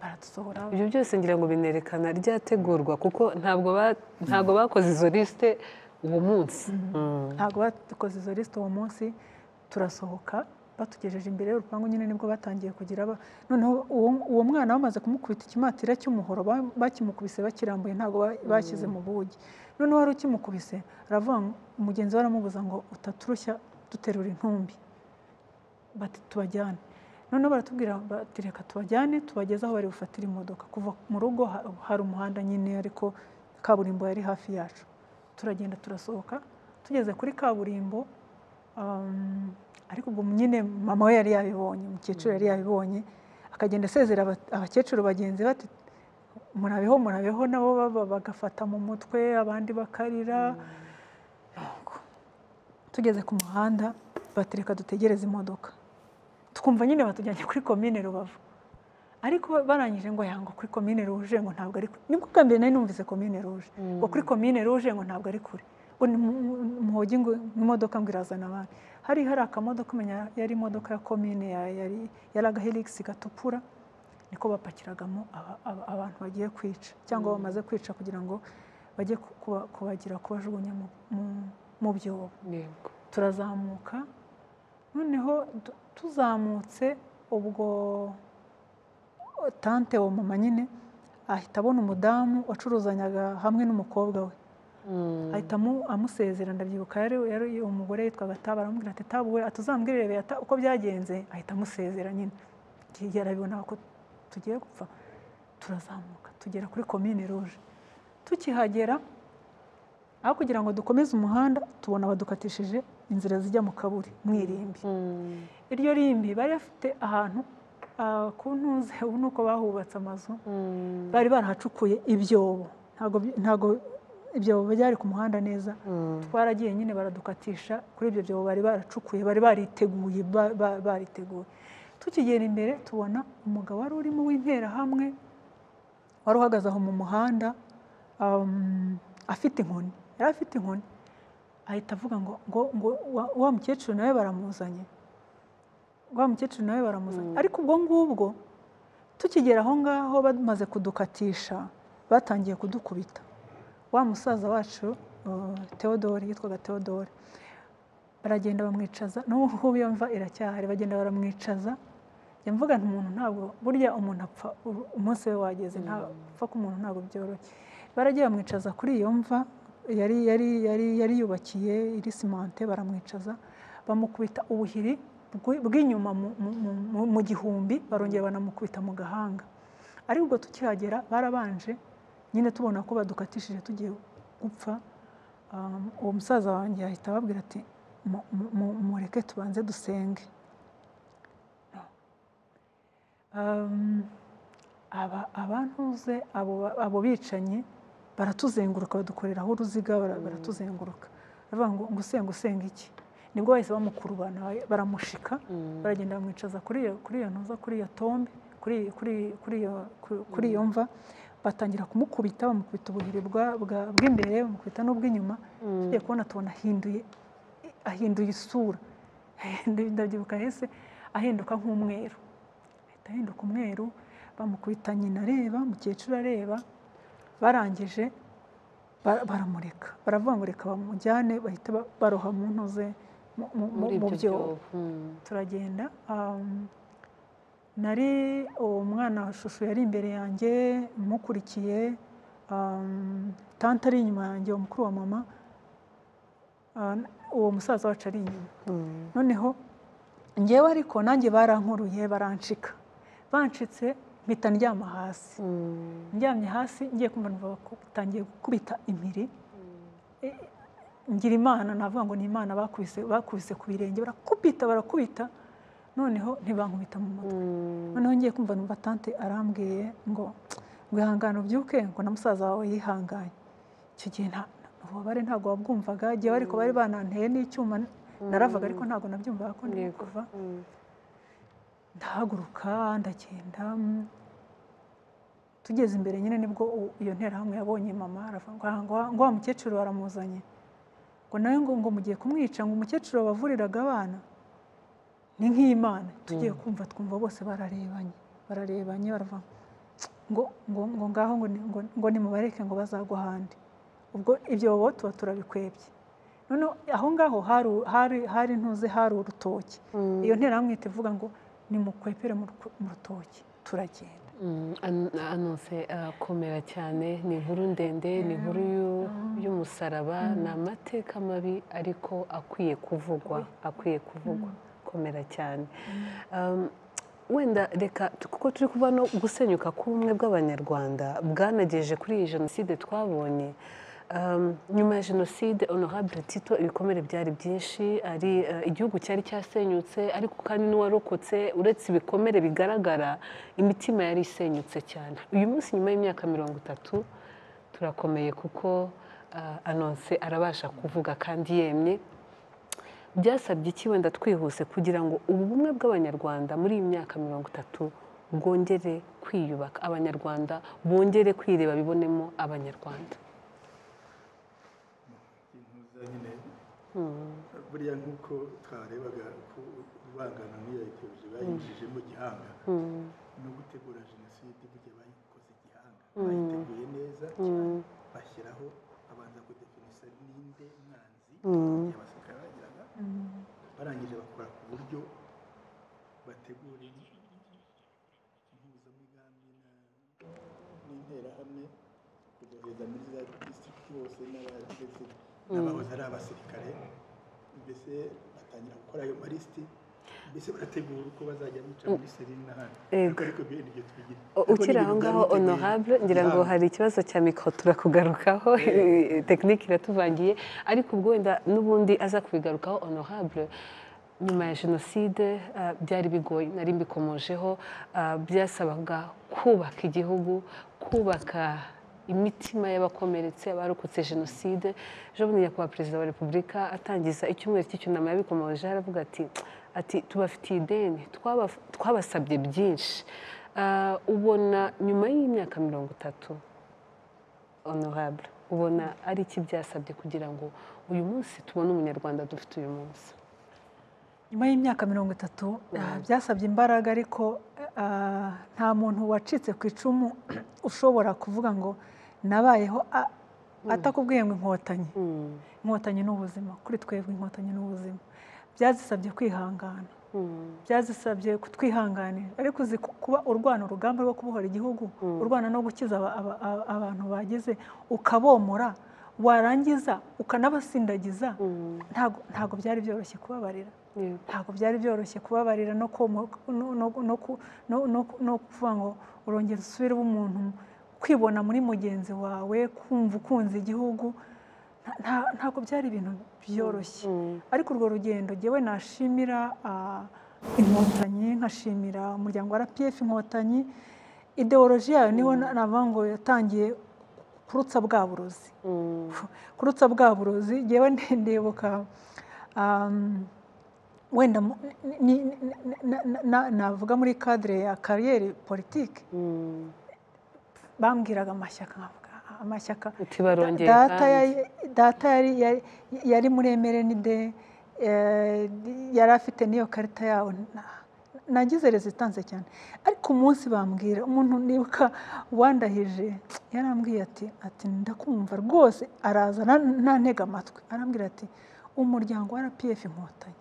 Speaker 3: baradusohora
Speaker 1: ibyo byose ngira ngo binerekana ryategurwa kuko ntabwo ba- ntabwo bakoze izo lisite uwo munsi
Speaker 3: ntabwo badukoze izo lisite uwo munsi turasohoka batugejeje imbere y'urupangu nyine nibwo batangiye kugira aba- noneho uwo- uwo mwana bamaze kumukubita ikimatira cy'umuhoro ba- bakimukubise bakirambuye ntabwo ba- bashyize mu bugi noneho wari ukimukubise aravuga ngo umugenzi we aramubuza ngo utaturushya duterura intumbi bati tubajyane noneho baratubwira bati reka tubajyane tubageze aho bari bufatire imodoka kuva mu rugo ha- hari umuhanda nyine ariko kaburimbo yari hafi yacu turagenda turasohoka tugeze kuri kaburimbo um, ariko ubwo nyine mama we yari yabibonye umukecuru yari yabibonye akagenda asezera aba- abakecuru bagenzi be ati murabeho murabeho nabo baba bagafata mu mutwe abandi bakarira Nuko tugeze ku muhanda batereka dutegereze imodoka twumva nyine batujyanye kuri komine rubavu ariko barangije ngo yango kuri komine ruje ngo ntabwo ari kure nibwo bwa mbere nari numvise komine ruje ngo kuri komine ruje ngo ntabwo ari kure ngo ni mu- mu- muhogi ngo imodoka ngo irazana abantu hari hari akamodoka umenya yari imodoka ya komine ya- yari yari agahelix gatukura niko bapakiragamo aba- aba- abantu bagiye kwica cyangwa bamaze kwica kugira ngo bajye ku- kuba- kubagira kubajugunya mu- mu- mu byobo
Speaker 1: Yego.
Speaker 3: turazamuka noneho tu- tuzamutse ubwo tante wa mama nyine ahita abona umudamu wacuruzanyaga hamwe n'umukobwa we ahita amu- amusezera ndabyibuka yari yari uwo mugore yitwaga taba aramubwira ati taba we atuzambwirire Beata uko byagenze ahita amusezera nyine hirya arabibona ko tugiye gupfa turazamuka tugera kuri komine ruje tukihagera aho kugira ngo dukomeze umuhanda tubona badukatishije inzira zijya mu kaburi mu irimbi iryo rimbi bari bafite ahantu ah, ku ntuze ubu ni uko bahubatse amazu bari barahacukuye ibyobo ntabwo bi- ntabwo ibyobo byari ku muhanda neza twaragiye nyine baradukatisha kuri ibyo byobo bari baracukuye bari bariteguye ba- ba- bariteguye tukigera imbere tubona umugabo wari urimo w'interahamwe wari uhagaze aho mu muhanda um, afite inkoni yari afite inkoni ahita avuga ngo ngo ngo wa- wa mukecuru nawe baramuzanye wa mukecuru nawe baramuzanye ariko ubwo ngubwo tukigera aho ngaho bamaze kudukatisha batangiye kudukubita wa musaza wacu uh, Theodore yitwaga Theodore baragenda bamwicaza n'ubu iyo mva iracyahari bagenda baramwicaza njya mvuga nti umuntu ntabwo burya umuntu apfa u- umunsi we wageze ntapfa ko umuntu ntabwo byoroshye baragiye bamwicaza kuri iyo mva yari yari yari yari yubakiye iri simante baramwicaza bamukubita ubuhiri bw'i- bw'inyuma mu- mu- mu- mu- mu gihumbi barongera banamukubita mu gahanga ariko ubwo tukihagera barabanje nyine tubona ko badukatishije tugiye gupfa um, uwo musaza wanjye ahita ababwira ati "Mu- mu- mu- mureke tubanze dusenge Um, aba abantuze abo ba- abo bicanyi baratuzenguruka badukoreraho uruziga bara- baratuzenguruka baravuga ngo ngo usenga usenga iki nibwo bahise bamukurubana ba- baramushika baragenda bamwicaza kuri iyo kuri iyo ntuza kuri iyo tombe kuri kuri kuri iyo ku- kuri iyo mva batangira kumukubita bamukubita ubuhiri bwa- bwa- bw'imbere bamukubita n'ubw'inyuma tugiye kubona tubona ahinduye ahinduye isura ndabyibuka hese ahinduka nk'umweru ahita ahinduka umweru bamukubita nyina areba mukecuru areba barangije bara- baramureka baravuga ngo reka bamujyane bahita ba- baroha mu ntuze mu- mu- mu-
Speaker 1: muri
Speaker 3: mu
Speaker 1: ibyo
Speaker 3: byobo
Speaker 1: byobo Mm.
Speaker 3: turagenda um, nari uwo mwana wa shushu yari imbere yanjye mukurikiye um, tante ari inyuma yanjye uwo mukuru wa mama uh, uwo musaza wacu ari inyuma noneho ngewe ariko nanjye barankuruye barancika bancitse mpita ndyama hasi ndyamye hasi ngiye kumva numva batangiye gukubita impiri E- ngira imana navuga ngo ni imana bakubise bakubise ku birenge barakubita barakubita noneho ntibankubita mu mutwe noneho ngiye kumva numva tante arambwiye ngo ngo ihangane ubyuke ngo na musaza wawe yihanganye icyo gihe nta ububabare ntabwo wabwumvaga igihe ariko bari bananteye n'icyuma naravuga ariko ntabwo nabyumvaga ko ndi
Speaker 1: Yego.
Speaker 3: kuva
Speaker 1: Mm.
Speaker 3: ndahaguruka ndagenda mm. tugeze imbere nyine nibwo u- iyo nterahamwe yabonye mama aravuga ngo, "Ah, ngo wa- ngo wa mukecuru baramuzanye ngo nawe ngo ngo mugiye kumwica ngo umukecuru wabavuriraga abana ni nk'imana tugiye kumva twumva bose bararebanye bararebanye baravuga ngo ngo ngo ngaho ngo ni- ngo ngo nimubareke ngo bazagwa ahandi ubwo ibyo bo tuba turabikwebye noneho aho ngaho hari- hari hari ntuze hari urutoki iyo nterahamwe ihita ivuga ngo nimukwepere mu ruko- mu rutoki turagenda
Speaker 1: Mm, an- anonse akomera cyane ni inkuru ndende ni inkuru y'u- y'umusaraba ni amateka mabi ariko akwiye kuvugwa akwiye kuvugwa komera cyane Um, wenda reka tu- kuko turi kuba no gusenyuka k'ubumwe bw'abanyarwanda bwanagejeje kuri iyi jenoside twabonye Um, nyuma ya jenoside honorable tito ibikomere byari byinshi ari eh, igihugu cyari cyasenyutse ariko kandi n'uwarokotse uretse ibikomere bigaragara imitima yari isenyutse cyane uyu munsi nyuma y'imyaka mirongo itatu turakomeye kuko eh, anonse arabasha kuvuga kandi yemye byasabye iki wenda twihuse kugira ngo ubu bumwe bw'abanyarwanda muri iyi myaka mirongo itatu bwongere kwiyubaka abanyarwanda bongere kwireba bibonemo abanyarwanda
Speaker 2: buriya nk'uko twarebaga ko urubangano n'iyayitabije bayinjije mu gihanga no gutegura jenoside burya bayikoze igihanga bayiteguye neza bashyiraho babanza kudefinisa ninde mwanzi igihe abasirikare bagiraga barangije bakora ku buryo bategura impuzamigambi na- n'interahamwe kugereza muri za disitirikiti hose n'abagize n'abahoze ari abasirikare mbese batangira gukora ayo malisiti mbese barategura uko bazajya bica muri serine n'ahandi
Speaker 1: Yego.
Speaker 2: ariko bene ibyo tubigira
Speaker 1: O- ukiri aho ngaho honorable ngira ngo hari ikibazo cya mikoro turakugarukaho tekinike iratuvangiye ariko ubwo wenda n'ubundi aza kubigarukaho honorable nyuma ya jenoside ah, byari bigoye nari mbikomojeho ah, byasabaga kubaka igihugu kubaka imitima y'abakomeretse abarokotse jenoside ejo bundi nyakubahwa perezida wa repubulika atangiza icyumweru cy'icyunamo yabikomoje aravuga ati ati tubafitiye ideni twaba- twabasabye byinshi Ah, ubona nyuma y'imyaka mirongo itatu honorable ubona ari iki byasabye kugira ngo uyu munsi tubone umunyarwanda dufite uyu munsi
Speaker 3: nyuma y'imyaka mirongo itatu ah, byasabye imbaraga ariko ah, nta muntu wacitse ku icumu ushobora kuvuga ngo nabayeho a- atakubwiye ngo inkotanyi inkotanyi ni ubuzima kuri twebwe inkotanyi ni ubuzima byazisabye kwihangana byazisabye kutwihanganira ariko uzi ku- kuba urwana urugamba rwo kubohora igihugu urwana no gukiza aba- aba- aba- abantu bagize ukabomora warangiza ukanabasindagiza ntago ntago byari byoroshye kubabarira
Speaker 1: Yego.
Speaker 3: ntabwo byari byoroshye kubabarira no komo- no- no- no ku- no- no- no kuvuga ngo urongera usubire uba umuntu kwibona muri mugenzi wawe kumva ukunze igihugu nta- nta- ntabwo byari ibintu byoroshye ariko urwo rugendo ngewe nashimira ah, inkotanyi nkashimira umuryango wa rpf inkotanyi ideoloji yayo niho na- navuga ngo yatangiye kurutsa bwa burozi kurutsa bwa burozi ngewe ndebuka um, wenda mu- ni- ni- ni- na- na- na- navuga muri kadire ya kariyeri politiki bambwiraga amashyaka nkavuga "Ah, amashyaka
Speaker 1: Uti barongeye
Speaker 3: Da- data
Speaker 1: kandi."
Speaker 3: yari- data yari- yari- yari muri emerenide eh, yari afite n'iyo karita yawo Na- nagize rezitanse cyane ariko umunsi bambwira umuntu nibuka wandahije yarambwiye ati ati ndakumva rwose araza na- nantega amatwi arambwira ati umuryango wa rpf inkotanyi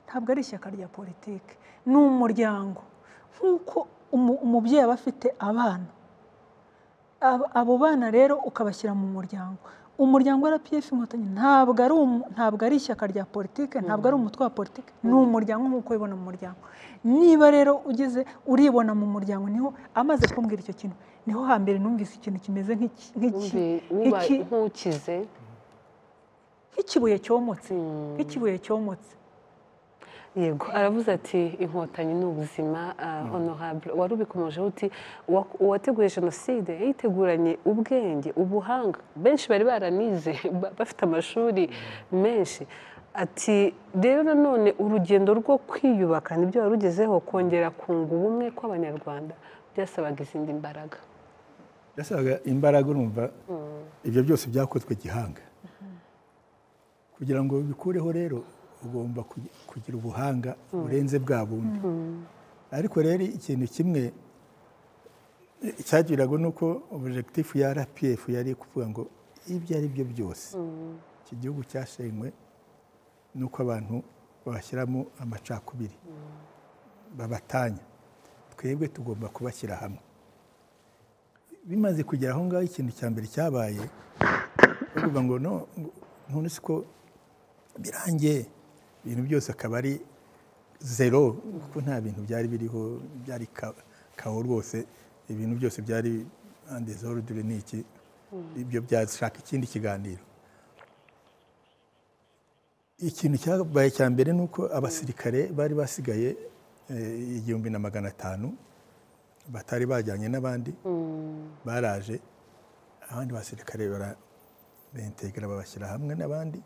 Speaker 3: ntabwo ari ishyaka rya politiki ni umuryango nk'uko umu- umubyeyi aba afite abana Abo- abo bana rero ukabashyira mu muryango umuryango wa rpf inkotanyi ntabwo ari umu- ntabwo ari ishyaka rya politiki ntabwo ari umutwe wa politiki ni umuryango nk'uko wibona mu muryango niba rero ugeze uribona mu muryango niho amaze kumbwira icyo kintu niho hambere numvise ikintu kimeze nk'iki- nk'iki
Speaker 1: Wumve- wuba-
Speaker 3: nk'iki-
Speaker 1: nkukize
Speaker 3: nk'ikibuye cyomotse nk'ikibuye cyomotse
Speaker 1: yego aravuze ati inkotanyi ni ubuzima ah, honorable wari ubikomojeho uti "Uwa- uwateguye jenoside yayiteguranye ubwenge ubuhanga benshi bari baranize ba- bafite amashuri menshi ati rero nanone urugendo rwo kwiyubaka nibyo warugezeho kongera kunga ubumwe kw'abanyarwanda byasabaga izindi mbaraga
Speaker 2: yasabaga imbaraga urumva ibyo byose byakozwe gihanga kugira ngo ubikureho rero ugomba kugi- kugira ubuhanga burenze bwa bundi ariko rero ikintu kimwe cyagiraga ni uko objectif ya rpf yari kuvuga ngo ibyo ari byo byose iki gihugu cyashenywe nuko abantu babashyiramo amacakubiri babatanya twebwe tugomba kubashyira hamwe bimaze kugera aho ngaho ikintu cya mbere cyabaye bavuga ngo no ngo none si ko birangiye ibintu byose akaba ari zero kuko nta bintu byari biriho byari ka- kawo rwose ibintu byose byari andezorudure ni iki ibyo byashaka ikindi kiganiro ikintu cyabaye cya mbere ni uko abasirikare bari basigaye eh, igihumbi na magana atanu batari bajyanye n'abandi baraje abandi basirikare barabentegera babashyira hamwe n'abandi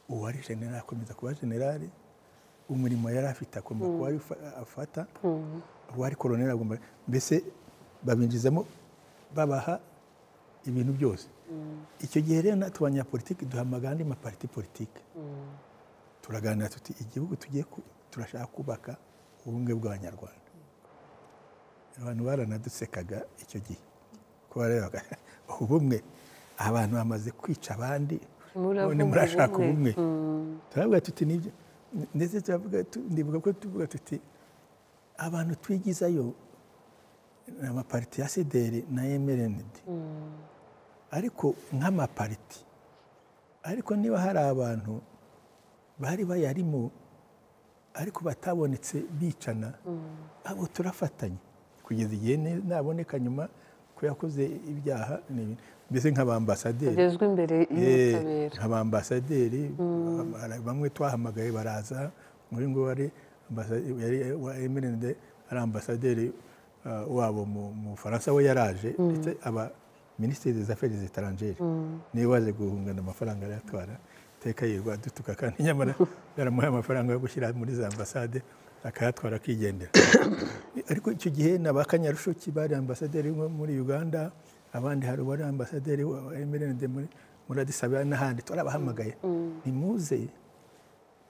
Speaker 2: uwari generali akomeza kuba generali umurimo yari afite agomba kuba ari ufa- afata uwari koroneri agomba mbese babinjizamo babaha ibintu byose icyo gihe rero natwe abanyapolitiki duhamagara andi mapariti politiki turaganira tuti igihugu tugiye ku- turashaka kubaka ubumwe bw'abanyarwanda abantu baranadusekaga icyo gihe ko barebaga ubumwe abantu bamaze kwica abandi
Speaker 1: Muravuga
Speaker 2: none murashaka
Speaker 1: ubumwe.
Speaker 2: ubumwe turavuga tuti nibyo ndetse turavuga tu- ndibuka ko tuvuga tuti abantu twigizayo ni amapariti ya sideri na emerenidi ariko nk'amapariti ariko niba hari abantu bari bayarimo ariko batabonetse bicana abo turafatanya kugeza igihe ne- naboneka nyuma ko yakoze ibyaha ni- mbese nk'abambasaderi
Speaker 1: bagezwa imbere
Speaker 2: Eh,
Speaker 1: y'ubutabera
Speaker 2: nk'abambasaderi hari bamwe twahamagaye baraza muri ngo wari ambasa- yari wa emirende ari ambasaderi uh, wabo mu mu bufaransa we yaraje ndetse aba minisitiri des affaires etrangere niwe waje guhungana amafaranga arayatwara iteka yirirwa adutuka kandi nyamara yaramuhaye amafaranga yo gushyira muri za ambasade akayatwara akigendera ariko icyo gihe ni abakanyarushiki bari ambasaderi wo muri uganda abandi hari uwari ambasaderi wa wa MRND muri muri Addis Ababa n'ahandi turabahamagaye nimuze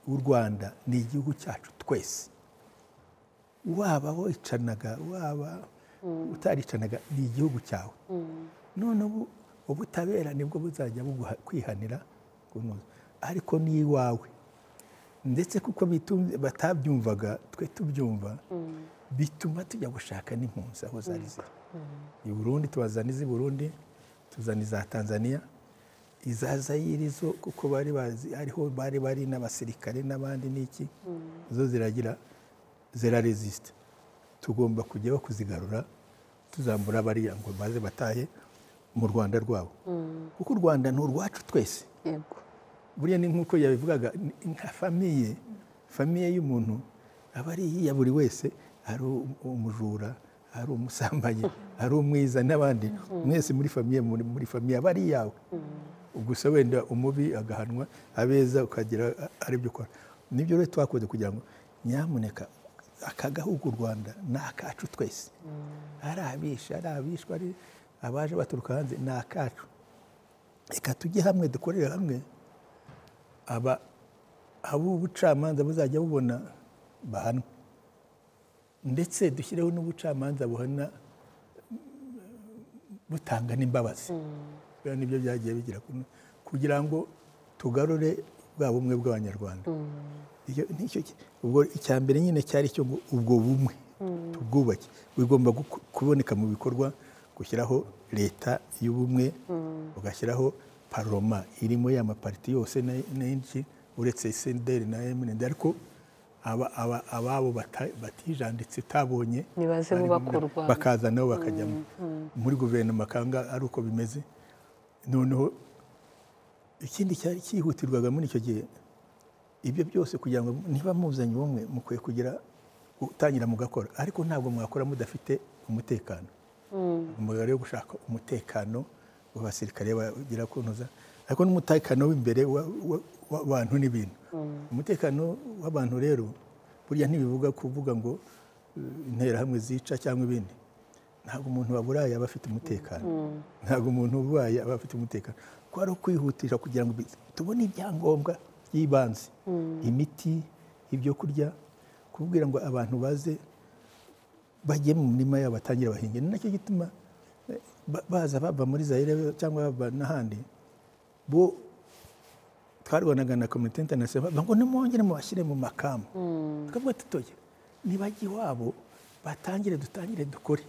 Speaker 2: u rwanda ni igihugu cyacu twese waba wicanaga waba utaricanaga ni igihugu cyawe none ubu ubutabera nibwo buzajya buguha- kwihanira kunoza. ariko ni iwawe ndetse kuko bitum- batabyumvaga twe tubyumva bituma tujya gushaka n'impunzi aho zari ziri i burundi tubazana iz'i burundi tuzana iza tanzania iza zayiri zo kuko bari bazi ariho bari bari n'abasirikare n'abandi n'iki zo ziragira ziraresisite tugomba kujyaho kuzigarura tuzambura bariya ngo baze batahe mu rwanda rwabo kuko u rwanda ni urwacu twese
Speaker 1: yego
Speaker 2: buriya ni nk'uko yabivugaga ni- nka famiye famiye y'umuntu aba ari iya buri wese ari u- umujura ari umusambanyi ari umwiza n'abandi mwese muri famiye muri, muri famiye aba ari iyawe gusa wenda umubi agahanwa abeza ukagira a- aribyo ukora nibyo rero twakoze kugira ngo nyamuneka aka gahugu u rwanda ni akacu twese ari abisha ari abishwa ari abaje baturuka hanze ni akacu reka tujye hamwe dukorere hamwe aba ab'ubucamanza buzajya bubona bahanwa ndetse dushyireho n'ubucamanza buhana mm, butanga n'imbabazi Biriya nibyo byagiye bigira kuno kugira ngo tugarure bwa bumwe bw'abanyarwanda Iyo- nicyo ki- ubwo icya mbere nyine cyari cyo ngo ubwo bumwe tubwubake bigomba guku- kuboneka mu bikorwa gushyiraho leta y'ubumwe ugashyiraho paroma irimo ya mapariti yose na- n'inshi uretse senderi na eminende ariko aba- aba- ababo bata- batijanditse utabonye
Speaker 1: Nibaze
Speaker 2: bari
Speaker 1: bubaka
Speaker 2: mu-
Speaker 1: u Rwanda.
Speaker 2: bakaza nabo bakajya mu- muri guverinoma kanga ari uko bimeze noneho ikindi cyari cyihutirwaga muri icyo gihe ibyo byose kugira ngo niba muzanye ubumwe mukwiye kugira gutangira mugakora ariko ntabwo mwakora mudafite umutekano umugabo rero gushaka umutekano w'abasirikare bagira kunoza ariko n'umutekano w'imbere wa- wa- w'abantu n'ibintu umutekano w'abantu rero burya ntibivuga kuvuga ngo eh, interahamwe zica cyangwa ibindi ntabwo umuntu waburaye aba afite umutekano ntabwo umuntu urwaye aba afite umutekano kuko ari ukwihutisha kugira ngo bi- tubone ibyangombwa by'ibanze imiti ibyo kurya kubwira ngo abantu baze bagiye mu mirima yabo batangire bahinge ni nacyo gituma eh, ba- baza bava muri zayire cyangwa bava n'ahandi bo twarwanaga na komite interinasiyonali bavuga ngo nimwongere mubashyire mu makamu tukavuga tutoye nibajya iwabo batangire dutangire dukore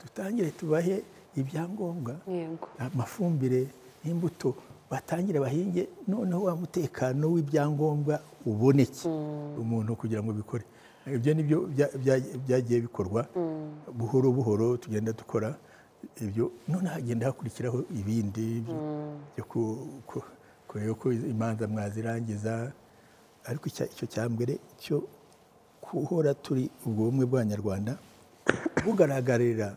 Speaker 2: dutangire tubahe ibyangombwa
Speaker 1: Yego.
Speaker 2: amafumbire y'imbuto batangire bahinge noneho wa mutekano w'ibyangombwa uboneke umuntu kugira ngo bikore ibyo ni byo bya- bya- byagiye bikorwa buhoro buhoro tugenda dukora ibyo none hagenda hakurikiraho ibindi byo- byo ku- ku- kureba ko imanza mwazirangiza ariko icya- icyo cya mbere cyo guhora turi ubwo bumwe bw'abanyarwanda bugaragarira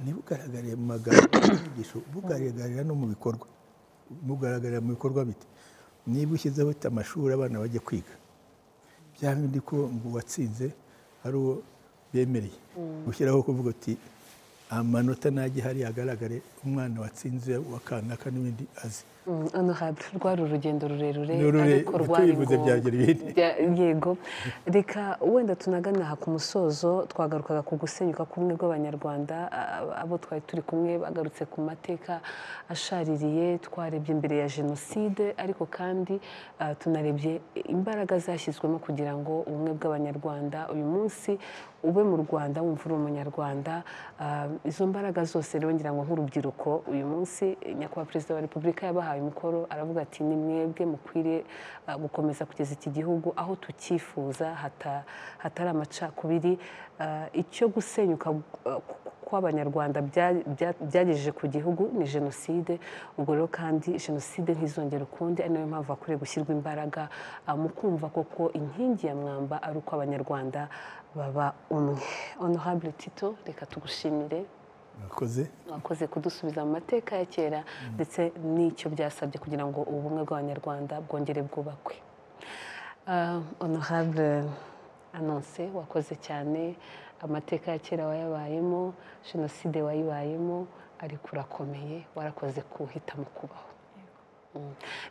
Speaker 2: ntibugaragarire mu magambo n'inyigisho bugaragarira no mu bikorwa bugaragarira mu bikorwa bite niba ushyizeho ufite amashuri abana bajya kwiga bya bindi ko ngo uwatsinze ari uwo bemereye gushyiraho kuvuga uti amanota najye hariya agaragare umwana watsinze uwa kanaka n'ibindi azi
Speaker 1: Mm, honorable rwari urugendo rurerure
Speaker 2: Ni rure-
Speaker 1: ariko rwari
Speaker 2: tubivuze
Speaker 1: ngombwa.
Speaker 2: byagira ibindi.
Speaker 1: Bya- yego reka wenda tunagana aha ku musozo twagarukaga ku gusenyuka k'ubumwe bw'abanyarwanda a- abo twari turi kumwe bagarutse ku mateka ashaririye twarebye imbere ya jenoside ariko kandi ah, tunarebye imbaraga zashyizwemo kugira ngo ubumwe bw'abanyarwanda uyu munsi ube mu rwanda wumva uri umunyarwanda Ah, izo mbaraga zose rero ngira ngo nk'urubyiruko uyu munsi nyakubahwa perezida wa repubulika yabahaye umukoro aravuga ati ni mwebwe mukwiriye ah, gukomeza kugeza iki gihugu aho tucyifuza hata- hatari amacakubiri Ah, icyo gusenyuka ah, kw'abanyarwanda bya- bya- byagejeje ku gihugu ni jenoside ubwo rero kandi jenoside ntizongere ukundi ari nayo mpamvu hakwiye gushyirwa imbaraga ah, mu kumva koko inkingi ya mwamba ari uko abanyarwanda baba umwe honorable tito reka tugushimire
Speaker 2: mwakoze
Speaker 1: wakoze kudusubiza mu mateka ya kera ndetse n'icyo byasabye kugira ngo ubumwe bw'abanyarwanda bwongere bwubakwe Ah, honorable anonse wakoze cyane amateka ya kera wayabayemo jenoside wayibayemo ariko urakomeye warakoze kuwuhitamo kubaho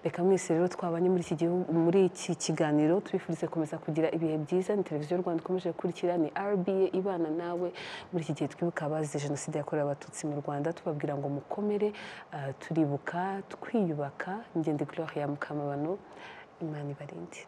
Speaker 1: reka mwese rero twabanye muri iki gihugu muri iki kiganiro tubifurize komeza kugira ibihe byiza ni televiziyo rwanda ikomeje gukurikira ni rba ibana nawe muri iki gihe twibuka abazize jenoside yakorewe abatutsi mu rwanda tubabwira ngo mukomere ah, turibuka twiyubaka ngende gloria mukamabano imana ibarinde